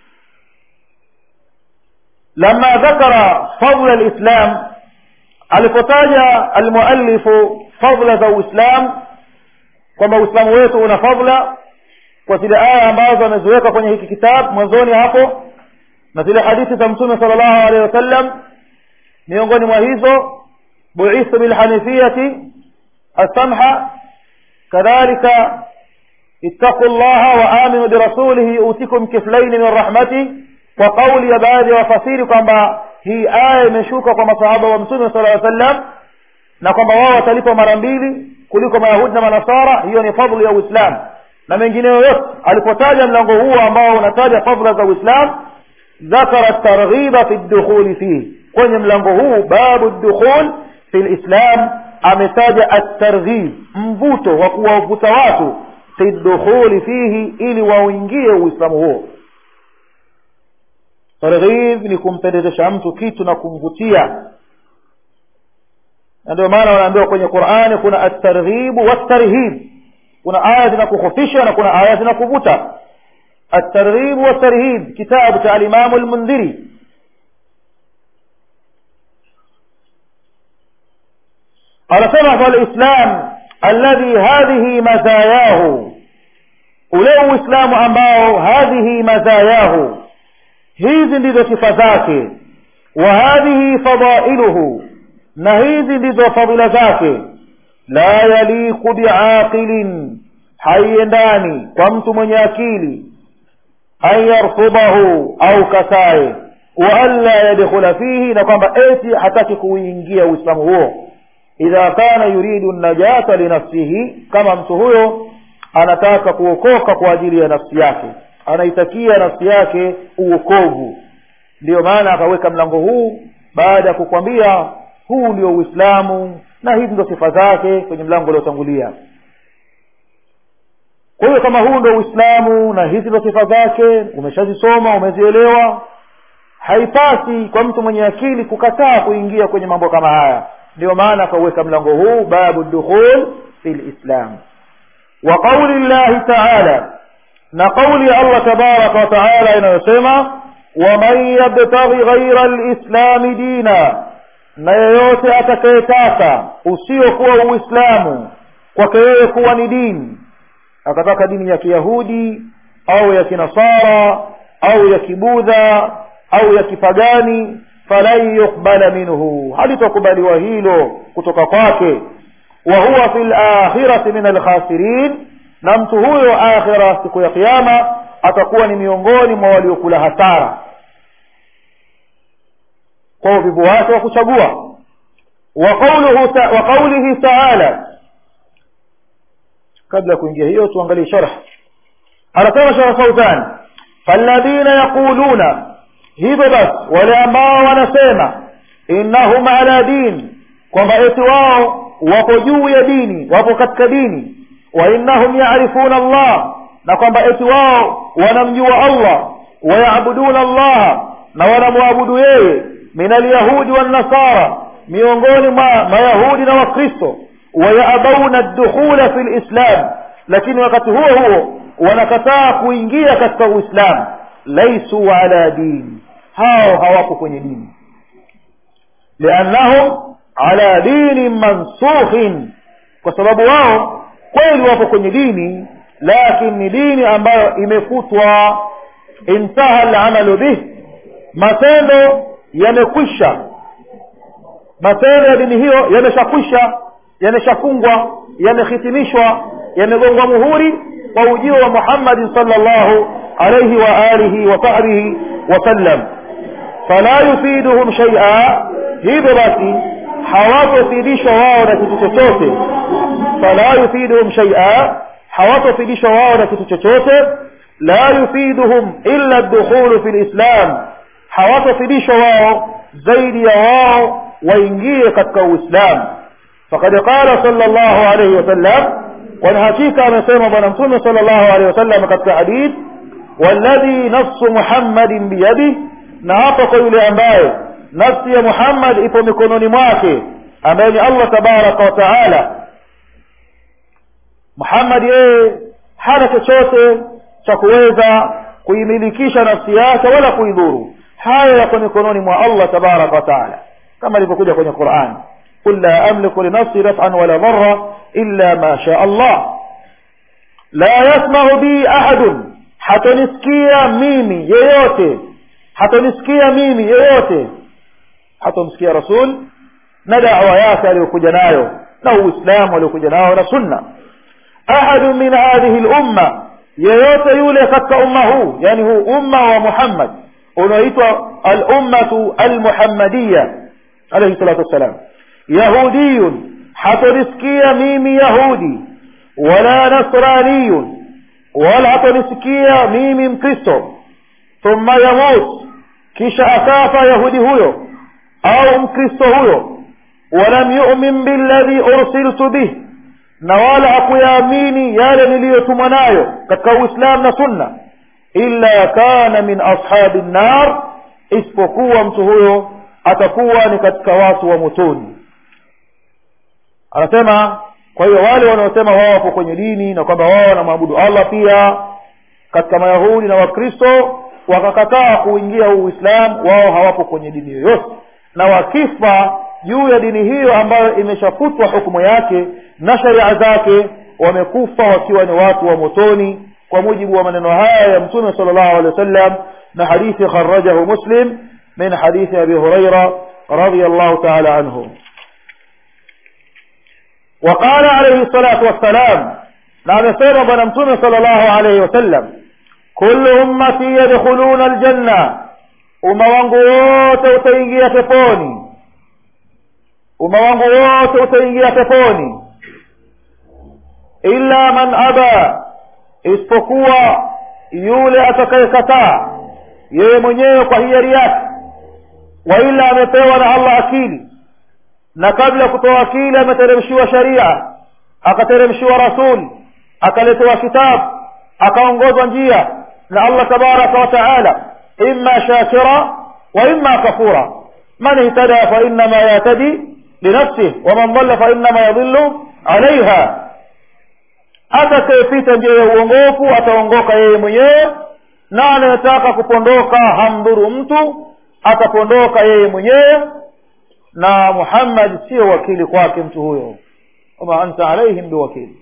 لما ذكر فضل الإسلام alipotaja almuallifu fadla za uislam kwamba uislamu wetu una fadla kwa zile aya ambazo ameziweka kwenye hiki kitabu mwanzoni hapo na zile hadithi za mtume sala llahu alehi wasallam miongoni mwa hizo buithu bilhanifiyati alsamha kadhalika ittaqu llaha wa aminu birasulihi yutikum kiflaini min rahmati kwa kauli ya baadhi ya wafasiri kwamba hii aya imeshuka kwa masahaba wa mtume sala aa sallam na kwamba wao watalipwa mara mbili kuliko mayahudi na manasara hiyo ni fadhlu ya uislamu na mengineyo yote alipotaja mlango huo ambao unataja fadhla za uislam dhakara targhiba fi dukhuli fihi kwenye mlango huu babu dukhul fi lislam ametaja atarghib mvuto wa kuwavuta watu fi dukhuli fihi ili wauingie uislamu huo targhib ni kumpendezesha mtu kitu na kumvutia na ndio maana wanaambiwa kwenye qurani kuna atarghibu watarhib kuna aya zinakukhofisha na kuna aya zinakuvuta الترغيب والترهيب كتاب تاع الإمام المنذري anasema falislam alladhi hadhihi mazayahu ule uislamu ambao hadhihi mazayahu hizi ndizo sifa zake wa hadhihi fadailuhu na hizi ndizo fadhila zake la yaliqu biaqilin haiendani kwa mtu mwenye akili an yarfudahu au katae wa alla yadkhula fihi na kwamba eti hataki kuingia uislamu huo idha kana yuridu najata linafsihi kama mtu huyo anataka kuokoka kwa ajili ya nafsi yake anaitakia nafsi yake uokovu ndiyo maana akaweka mlango huu baada ya kukwambia huu ndio uislamu na hizi ndio sifa zake kwenye mlango uliotangulia kwa hiyo kama huu ndio uislamu na hizi ndio sifa zake umeshazisoma umezielewa haipasi kwa mtu mwenye akili kukataa kuingia kwenye mambo kama haya ndio maana akauweka mlango huu babu dukhul fi lislam wa qauli llahi taala na qauli ya allah tabaraka wa taala inayosema waman yabtaghi ghaira lislami dina na yeyote atakayetaka usiokuwa uislamu kwake yeye kuwa ni dini akataka dini ya kiyahudi au ya kinasara au ya kibudha au ya kipagani falan yuqbala minhu halitokubaliwa hilo kutoka kwake wa huwa fi lakhirati min alkhasirin na mtu huyo akhira siku ya kiama atakuwa ni miongoni mwa waliokula hasara kwa uvivu wake wa kuchagua wa qaulihi taala kabla ya kuingia hiyo tuangalie sharh anasema sharh fauzan falladhina yaquluna hivyo basi wale ambao wanasema innahum ala din kwamba eti wao wapo juu ya dini wapo katika dini wa innahum yarifuna allah na kwamba eti wao wanamjua allah wayabuduna allaha na wanamwabudu yeye min alyahudi wannasara miongoni mwa mayahudi na wakristo wayabauna dukhula fi lislam lakini wakati huo huo wanakataa kuingia katika uislamu laisu ala dini hao hawako kwenye dini liannahum ala dini mansukhin kwa sababu wao kweli wapo kwenye dini lakini ni dini ambayo imefutwa intaha alamalu bih matendo yamekwisha matendo ya dini hiyo yameshakwisha yameshafungwa yamehitimishwa yamegongwa muhuri kwa ujio wa muhammadin salllahu alaihi wa alihi wa sahbihi wasallam fala yufiduhum shaia hivyo basi hawatofidishwa wao na kitu chochote fala yufiduhum shaia hawatofidishwa wao na kitu chochote la yufiduhum illa dukhulu fi lislam hawatofidishwa wao zaidi ya wao waingie katika uislamu فقد قال صلى الله عليه وسلم والحقيقة amesema bwana mtume صلى الله عليه وسلم katika hadith والذي نفس محمد بيده na hapo kwa yule ambaye nafsi ya Muhammad ipo mikononi mwake ambaye ni Allah tabaraka wa taala Muhammad yeye hana chochote cha kuweza kuimilikisha nafsi yake wala kuidhuru haya yako mikononi mwa Allah tabaraka wa taala kama ilivyokuja kwenye Qur'an قل لا أملك لنفسي نفعا ولا ضرا إلا ما شاء الله لا يسمع بي أحد hatonisikia mimi yeyote hatonisikia mimi yeyote hatomsikia rasul na dawa yake aliyokuja nayo na uislamu aliokuja nayo na sunna ahadu min hadhihi lumma yeyote yule katika umma huu yani huu umma wa muhammad unaoitwa alummatu almuhammadiya alaihi salatu wassalam yahudiyun hatonisikia mimi yahudi wala nasraniyun wala hatonisikia mimi mkristo thumma yamut kisha akafa yahudi huyo au mkristo huyo walam yumin billadhi ursiltu bih na wala hakuyaamini yale niliyotumwa nayo katika uislamu na sunna illa kana min ashabi nnar isipokuwa mtu huyo atakuwa ni katika watu wa motoni anasema kwa hiyo wale wanaosema wao wapo kwenye dini na kwamba wao wanamwabudu allah pia katika mayahudi na wakristo wakakataa kuingia huu uislamu wao hawapo kwenye dini yoyote na wakifa juu ya dini hiyo ambayo imeshafutwa hukumu yake na sharia zake wamekufa wakiwa ni watu wa motoni kwa mujibu wa maneno haya ya mtume sala llahu alehi wasallam na hadithi kharajahu muslim min hadithi abi huraira رضي الله تعالى عنه وقال عليه الصلاة والسلام نعم سيرا بنمتون صلى الله عليه وسلم كل أمتي يدخلون الجنة umma wangu wote utaingia peponi umma wangu wote utaingia peponi illa man aba isipokuwa yule atakayekataa yeye mwenyewe kwa hiari yake waila amepewa na allah akili na kabla ya kutoa akili ameteremshiwa sharia akateremshiwa rasuli akaletewa kitabu akaongozwa njia na allah tabaraka wa taala imma shakira wa imma kafura man ihtada fa innama yahtadi linafsih waman dhalla fa innama yadhillu alaiha atakayepita njia ya uongofu ataongoka yeye mwenyewe na anayetaka kupondoka hamdhuru mtu atapondoka yeye mwenyewe na muhammad sio wakili kwake mtu huyo wama anta alaihim biwakili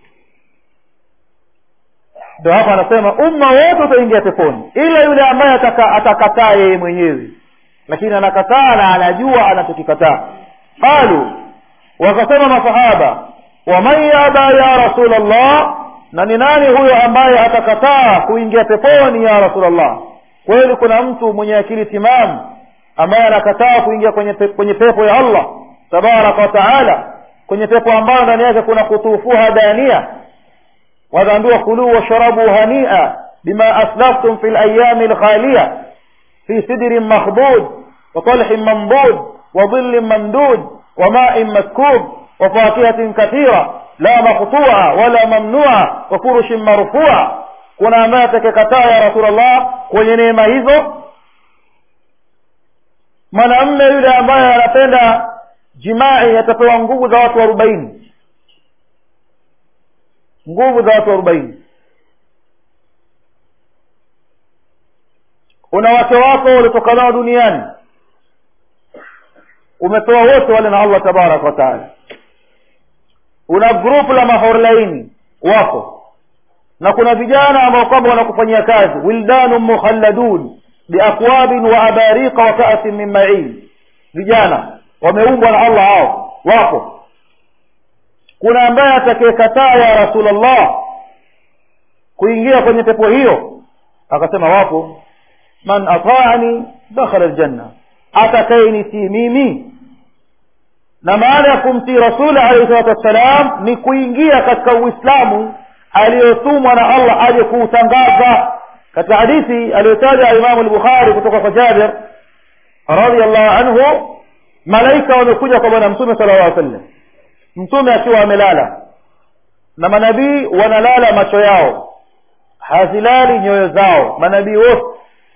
ndio hapa anasema umma wote utaingia peponi ila yule ambaye ataka, atakataa yeye mwenyewe lakini anakataa na anajua anachokikataa qalu wakasema masahaba waman yaba ya rasul allah na ni nani huyo ambaye atakataa kuingia peponi ya rasul allah kweli kuna mtu mwenye akili timamu ambaye anakataa kuingia kwenye, pe, kwenye pepo ya allah tabaraka wa taala kwenye pepo ambayo ndani yake kuna kutufuha dania wataambiwa kuluu washrabu hania bima aslaftum fi layami lkhaliya fi sidrin makhdud watalhin mamdud وظل ممدود وماء مسكوب وفاكهة كثيرة لا مقطوعة ولا ممنوعة وفرش مرفوعة kuna ambaye atakekataa ya rasulllah kwenye neema hizo mwanamme yule ambaye anapenda jimai atapewa nguvu za watu arobaini nguvu za watu arobaini una wake wako walitoka nao duniani umepewa wote wale na allah tabaraka wataala una grupu la mahorlaini wako na kuna vijana ambao kwamba wanakufanyia kazi wildanun mukhalladun biakwabin wa abariqa wa kaasin min main vijana wameumbwa na allah hao wapo kuna ambaye atakayekataa ya rasulllah kuingia kwenye pepo hiyo akasema wapo man ataani dakhala ljanna atakayenitii mimi na maana ya kumtii rasuli alaihi salatu wassalam ni kuingia katika uislamu aliyotumwa na allah aje kuutangaza katika hadithi aliyotaja imamu lbukhari kutoka kwa jabir radiallahu anhu malaika wamekuja kwa bwana mtume sala llah sallam mtume akiwa amelala na manabii wanalala macho yao hazilali nyoyo zao manabii wote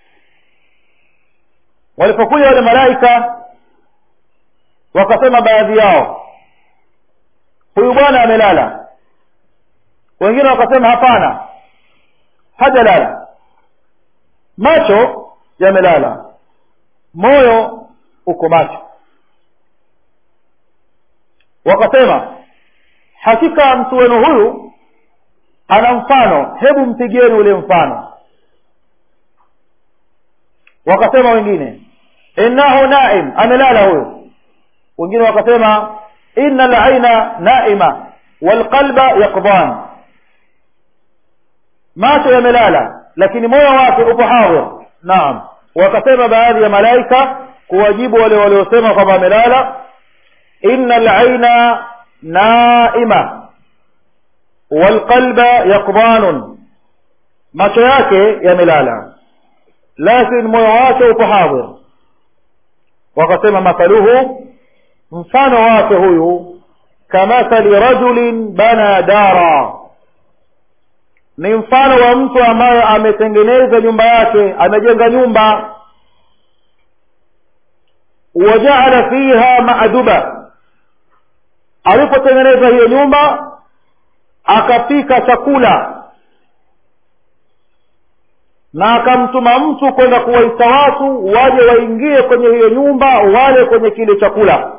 walipokuja wale malaika wakasema baadhi yao huyu bwana amelala wengine wakasema hapana hajalala macho yamelala moyo uko macho wakasema hakika mtu wenu huyu ana mfano hebu mpigieni ule mfano wakasema wengine innahu naim amelala huyo wengine wakasema inna laina naima walqalba yaqdan macho yamelala lakini moyo wake upo hadhir naam wakasema baadhi ya malaika kuwajibu wale waliosema kwamba amelala inna laina naima walqalba yaqdanun macho yake yamelala lakini moyo wake upo hadhir wakasema mathaluhu mfano wake huyu kamathali rajulin bana dara ni mfano wa mtu ambaye ametengeneza nyumba yake amejenga nyumba wajaala fiha maaduba alipotengeneza hiyo nyumba akapika chakula na akamtuma mtu kwenda kuwaita watu waje waingie kwenye hiyo nyumba wale kwenye kile chakula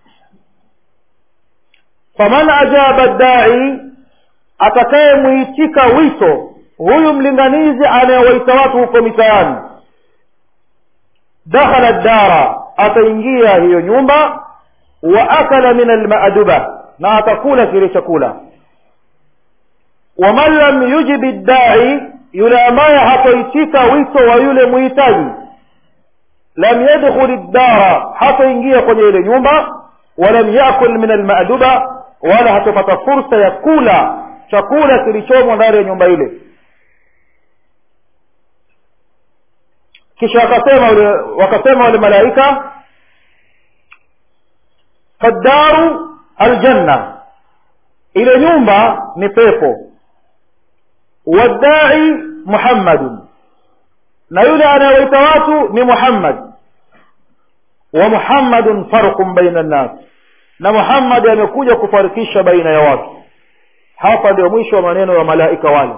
faman ajaba dai atakayemwitika wito huyu mlinganizi anayewaita watu huko mitaani dakhala dara ataingia hiyo nyumba wa akala min almaduba na atakula kile chakula waman lam yujibi ddai yule ambaye hatoitika wito wa yule muhitaji lam yadkhul ddara hatoingia kwenye ile nyumba walam yakul min almaduba wala hatopata fursa ya kula chakula kilichomo ndani ya nyumba ile kisha wakasema wale wakasema wale malaika faddaru aljanna ile nyumba ni pepo waddai muhammadun na yule anayewaita watu ni muhammad wa muhammadun farqun baina nnas na muhammad amekuja kufarikisha baina ya watu hapa ndio mwisho wa maneno ya malaika wale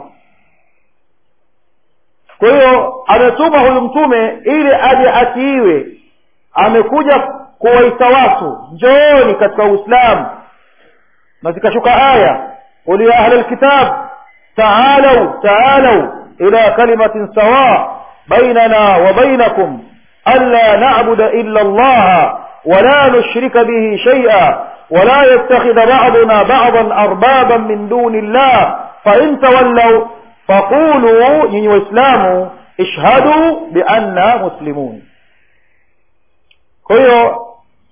kwa hiyo ametuma huyu mtume ili aje atiiwe amekuja kuwaita watu njooni katika uislamu na zikashuka aya qul ya ahla lkitab taalau taalau ila kalimatin sawa bainana wa bainakum ألا نعبد إلا الله ولا نشرك به شيئا ولا يتخذ بعضنا بعضا أربابا من دون الله فإن تولوا فقولوا ني وإسلام اشهدوا بأننا مسلمون hiyo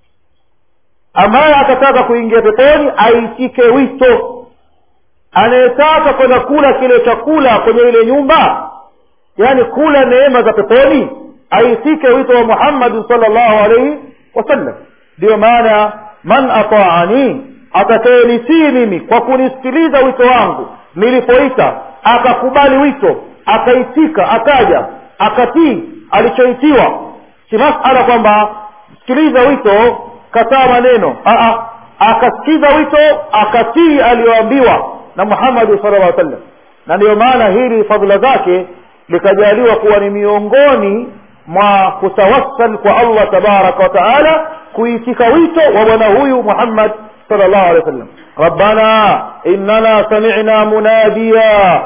ambaye atataka kuingia peponi aitike wito anayetaka kwenda kula kile chakula kwenye ile nyumba yaani kula neema za peponi aitike wito wa muhammadin salllahu alaihi wasallam ndiyo maana man ataani atakayenitii mimi kwa kunisikiliza wito wangu nilipoita akakubali wito akaitika akaja akatii alichoitiwa si masala kwamba sikiliza wito kataa maneno Aa, akasikiza wito akatii aliyoambiwa na muhammadi sala llah sallam na ndiyo maana hili fadhila zake likajaliwa kuwa ni miongoni mwa kutawassal kwa allah tabaraka wa taala kuitika wito wa bwana huyu muhammad صلى الله عليه وسلم ربنا إننا سمعنا مناديا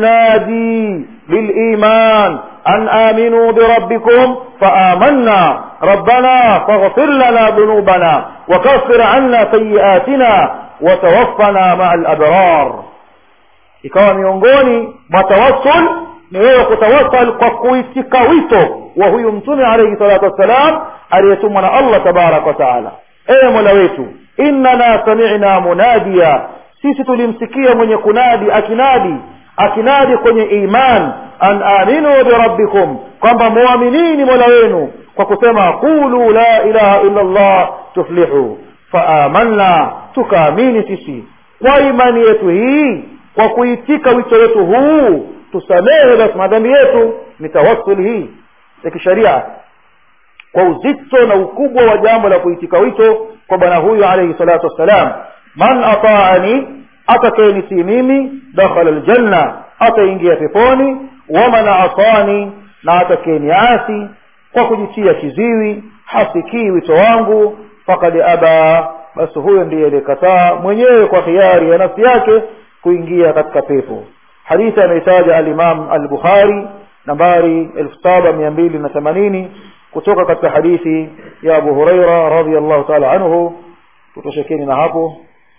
ينادي للإيمان أن آمنوا بربكم فآمنا ربنا فاغفر لنا ذنوبنا وكفر عنا سيئاتنا وتوفنا مع الأبرار ikawa miongoni mwa tawassul ni wewe kutawassal kwa kuitika wito wa huyu mtume alaihi salatu wassalam aliyetumwa na allah tabaraka wa taala ewe mola wetu innana sami'na munadiya sisi tulimsikia mwenye kunadi akinadi akinadi kwenye iman an aminu birabbikum kwamba muaminini mola wenu kwa kusema qulu la ilaha illa allah tuflihu faamanna tukaamini sisi kwa imani yetu hii kwa kuitika wito wetu huu tusamehe basi madhambi yetu ni tawassul hii ya kisharia kwa uzito na ukubwa wa jambo la kuitika wito kwa bwana huyu alayhi salatu wassalam man ataani atakayenitii mimi dakhala aljanna ataingia peponi waman asani na atakayeniasi kwa kujitia kiziwi hasikii wito wangu fakad aba basi huyo ndiye aliyekataa mwenyewe kwa khiari ya nafsi yake kuingia katika pepo hadithi ameitaja alimam al-bukhari nambari elfu saba mia mbili na themanini kutoka katika hadithi ya abu huraira radiallahu taala anhu tutoshekeni na hapo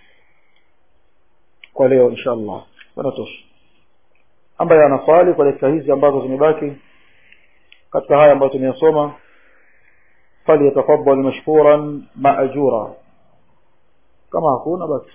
kwa leo insha allah wanatosha ambaye ana swali kwa dakika hizi ambazo zimebaki katika haya ambayo tumeyasoma falyatafadal mashkuran maajura kama hakuna basi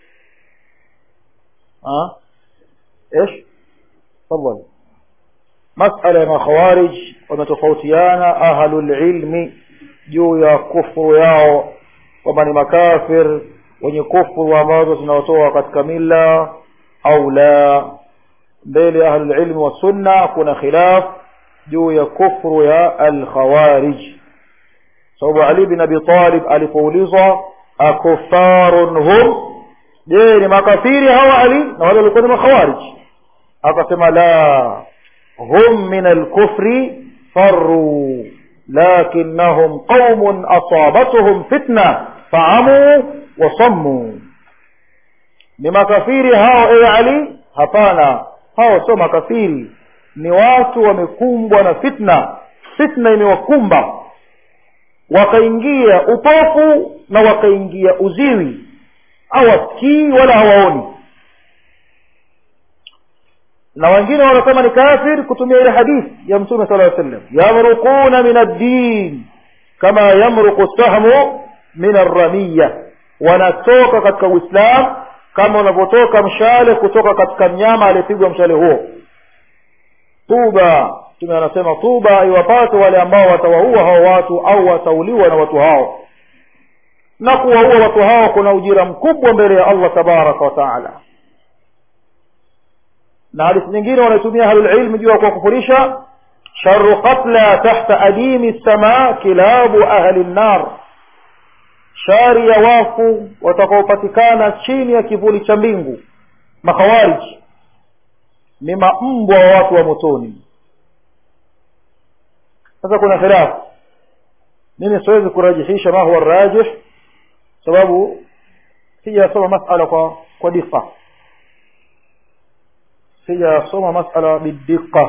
ها ايش تفضل مسألة ما خوارج wametofautiana ahlul ilmi juu ya kufuru yao kwamba ni makafir wenye kufuru ambazo zinaotoa katika mila au la mbele ya ahlulilmi wa sunna kuna khilaf juu ya kufru ya alkhawarij sababu ali bin abi talib alipoulizwa akufarun hum je ni makafiri hawa ali na wale walikuwa ni makhawarij akasema la hum min alkufri farru lakinnahum qaumun asabatuhum fitna faamu wasammu ni makafiri hao ewe ali hapana hao sio makafiri ni watu wamekumbwa na fitna fitna imewakumba wakaingia upofu na wakaingia uziwi hawasikii wala hawaoni na wengine wanasema ni kafir kutumia ile hadithi ya mtume sala llaw sallam yamruquna min addin kama yamruqu sahmu min arramiya wanatoka katika uislam kama unavyotoka mshale kutoka katika mnyama aliyepigwa mshale huo tuba mtume anasema tuba iwapate wale ambao watawaua hao watu au watauliwa na watu hao na kuwaua watu hao kuna ujira mkubwa mbele ya allah tabaraka wa taala na hadithi nyingine wanaitumia ahlulilmi juu ya kuwakufurisha sharu qatla tahta adimi sama kilabu ahli nnar shari ya wafu watakaopatikana chini ya kivuli cha mbingu makhawariji ni mambwa wa watu wa motoni sasa kuna khilafu mimi siwezi kurajihisha ma huwa rajih sababu sijasoma masala kwa kwa diqa sijasoma masala bidiqa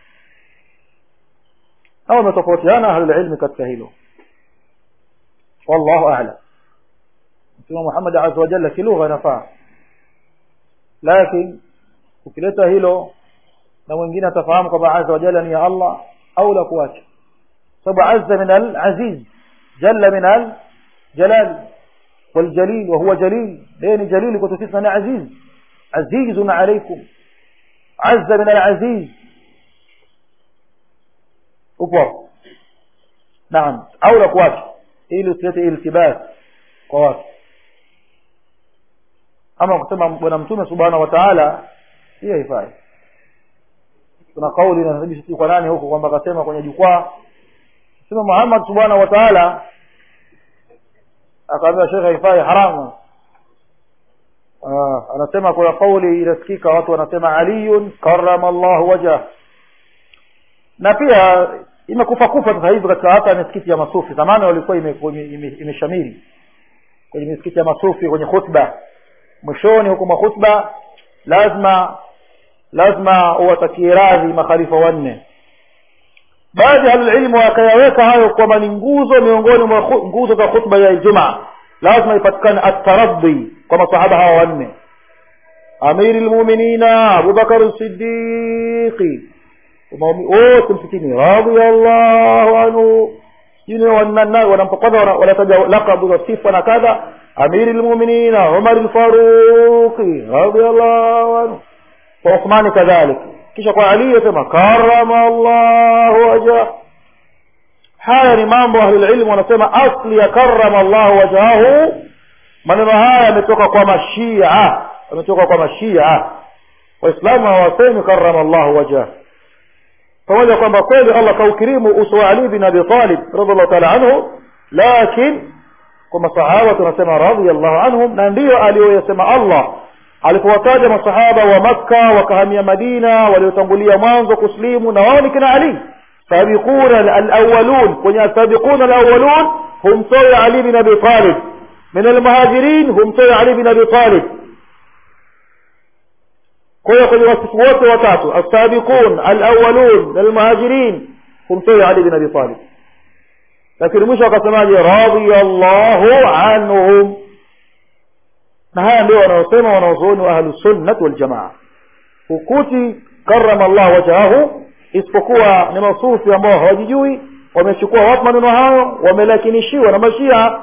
au wametofautiana ahlulilmi katika hilo wallahu alam mtume muhammad aza wajalla kilugha inafaa lakini ukileta hilo na mwingine atafahamu kwamba aza wajalla ni ya allah au la kuacha sababu azza min alaziz jalla min aljalal والجليل وهو جليل لين جليل كنت تسمى عزيز عزيز عليكم عز من العزيز أكبر نعم أو لك ili usilete iltibas kwa watu ama kusema bwana mtume subhanahu wa taala hiyo haifai kuna kauli inasababisha kwa nani huko kwamba akasema kwenye jukwaa sema muhammad subhanahu wa taala akaambia shekhe haifai haramu ah, anasema kuna kauli inasikika watu wanasema aliyun karama llahu wajah na pia imekufa kufa sasa hivi katika hata misikiti ya masufi zamani walikuwa imeshamiri ime, ime, ime kwenye misikiti ya masufi kwenye khutba mwishoni huko mwa khutba lazima lazima uwatakie radhi makhalifa wanne baadhi ya ahlulilmu wakayaweka hayo kwamba ni nguzo miongoni mwa nguzo za khutba ya ijumaa lazima ipatikane ataradhi kwa masahaba hawa wanne amiri lmuminina abubakar sidiqi wote msikini radiallahu anhu sijui wanampakwadha wanataja lakabu za sifa na kadha amiri lmuminina umar lfaruqi radiallahu anhu kwa uthmani kadhalik kisha kwa ali yasema karama llahu wajah haya ni mambo ahlulilmu wanasema asli ya karama llahu wajahu maneno haya yametoka kwa mashia yametoka kwa mashia waislamu hawasemi karama llahu wajah pamoja kwamba kweli allah kaukirimu uso wa ali bin abi talib radiallahu taala anhu lakin kwa masahaba tunasema radiallahu anhum na ndiyo aliyoyasema allah alipowataja masahaba wa makka wakahamia madina waliotangulia mwanzo kuslimu na wao ni kina ali sabiquna alawalun kwenye asabiquna alawalun humtoe ali bin abi talib min almuhajirin humtoe ali bin abi talib kwa hiyo kwenye wasifu wote watatu alsabiqun alawalun almuhajirin humtoe ali bin abi talib lakini mwisho akasemaje radiallahu anhum na haya ndio wanaosema wanaozuoni wa ahlusunnat waljamaa hukuti karama llah wajahahu isipokuwa ni masufi ambao hawajijui wamechukua wapi maneno hayo wamelakinishiwa na mashia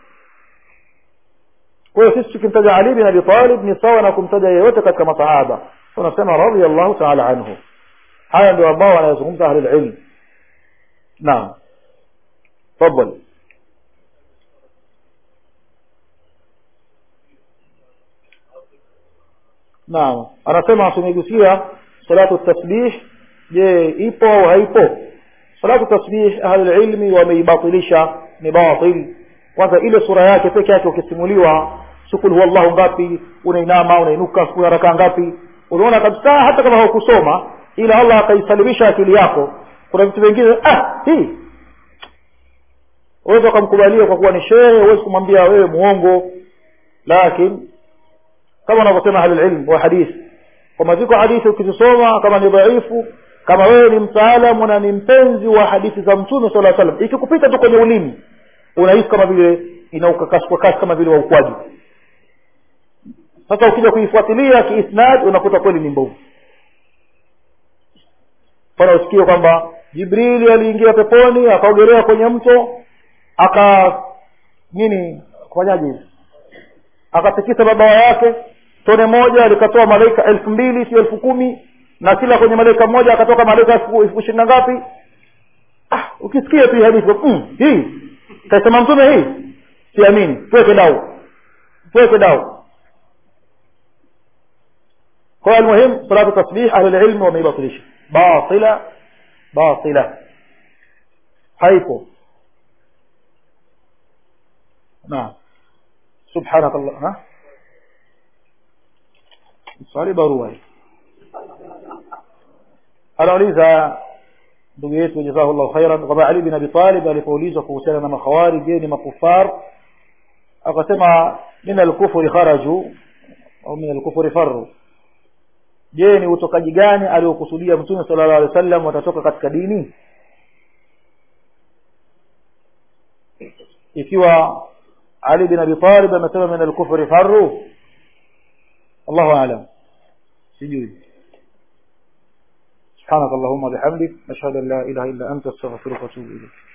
kwa hiyo sisi tukimtaja ali bin abi talib ni sawa na kumtaja yeyote katika masahaba tunasema radiallahu taala anhu haya ndio ambao wanayozungumza ahlulilm naam tafadhali naam anasema tumegusia salatu tasbih je ipo au haipo salatu tasbih ahlulilmi wameibatilisha ni batil kwanza ile sura yake peke yake ukisimuliwa sukul huwa llahu ngapi unainama unainuka kuna rakaa ngapi unaona kabisa hata kama haukusoma ila allah akaisalimisha akili yako kuna vitu vingine ah hii uweza ukamkubalia kwa kuwa ni shehe huwezi kumwambia wewe muongo lakini kama wanavyosema ahlulilm wa hadithi kwamba ziko hadithi ukizisoma kama ni dhaifu kama wewe ni mtaalamu na ni mpenzi wa hadithi za mtume sala salam ikikupita tu kwenye ulimi unahisi kama vile inaukakasi kwa kasi kama vile wa ukwaji sasa ukija kuifuatilia kiisnad unakuta kweli ni mbovu fana usikie kwamba jibrili aliingia peponi akaogelea kwenye mto aka nini kufanyaje hivi akatikisa mabawa yake tone moja likatoa malaika elfu mbili sio elfu kumi na kila kwenye malaika mmoja akatoka malaika elfu ishirini na ngapi ah, ukisikia tu hii hadithi mm, hii kaisema mtume hii siamini tuweke dau tuweke dau kwa hiyo almuhim salatu tasbih ahlulilmi wameibatilisha batila batila haipo naam subhanak allah ha swali barua anauliza ndugu yetu jazahullahu khairan kwamba ali bin abi talib alipoulizwa kuhusiana na makhawari je ni makufar akasema min alkufri kharaju au min alkufri farru je ni utokaji gani aliokusudia mtume sallallahu alaihi wasallam watatoka katika dini ikiwa ali bin abi talib amesema min alkufri farru allahu aalam sijui سبحانك اللهم وبحمدك نشهد ان لا اله الا انت استغفرك واتوب اليك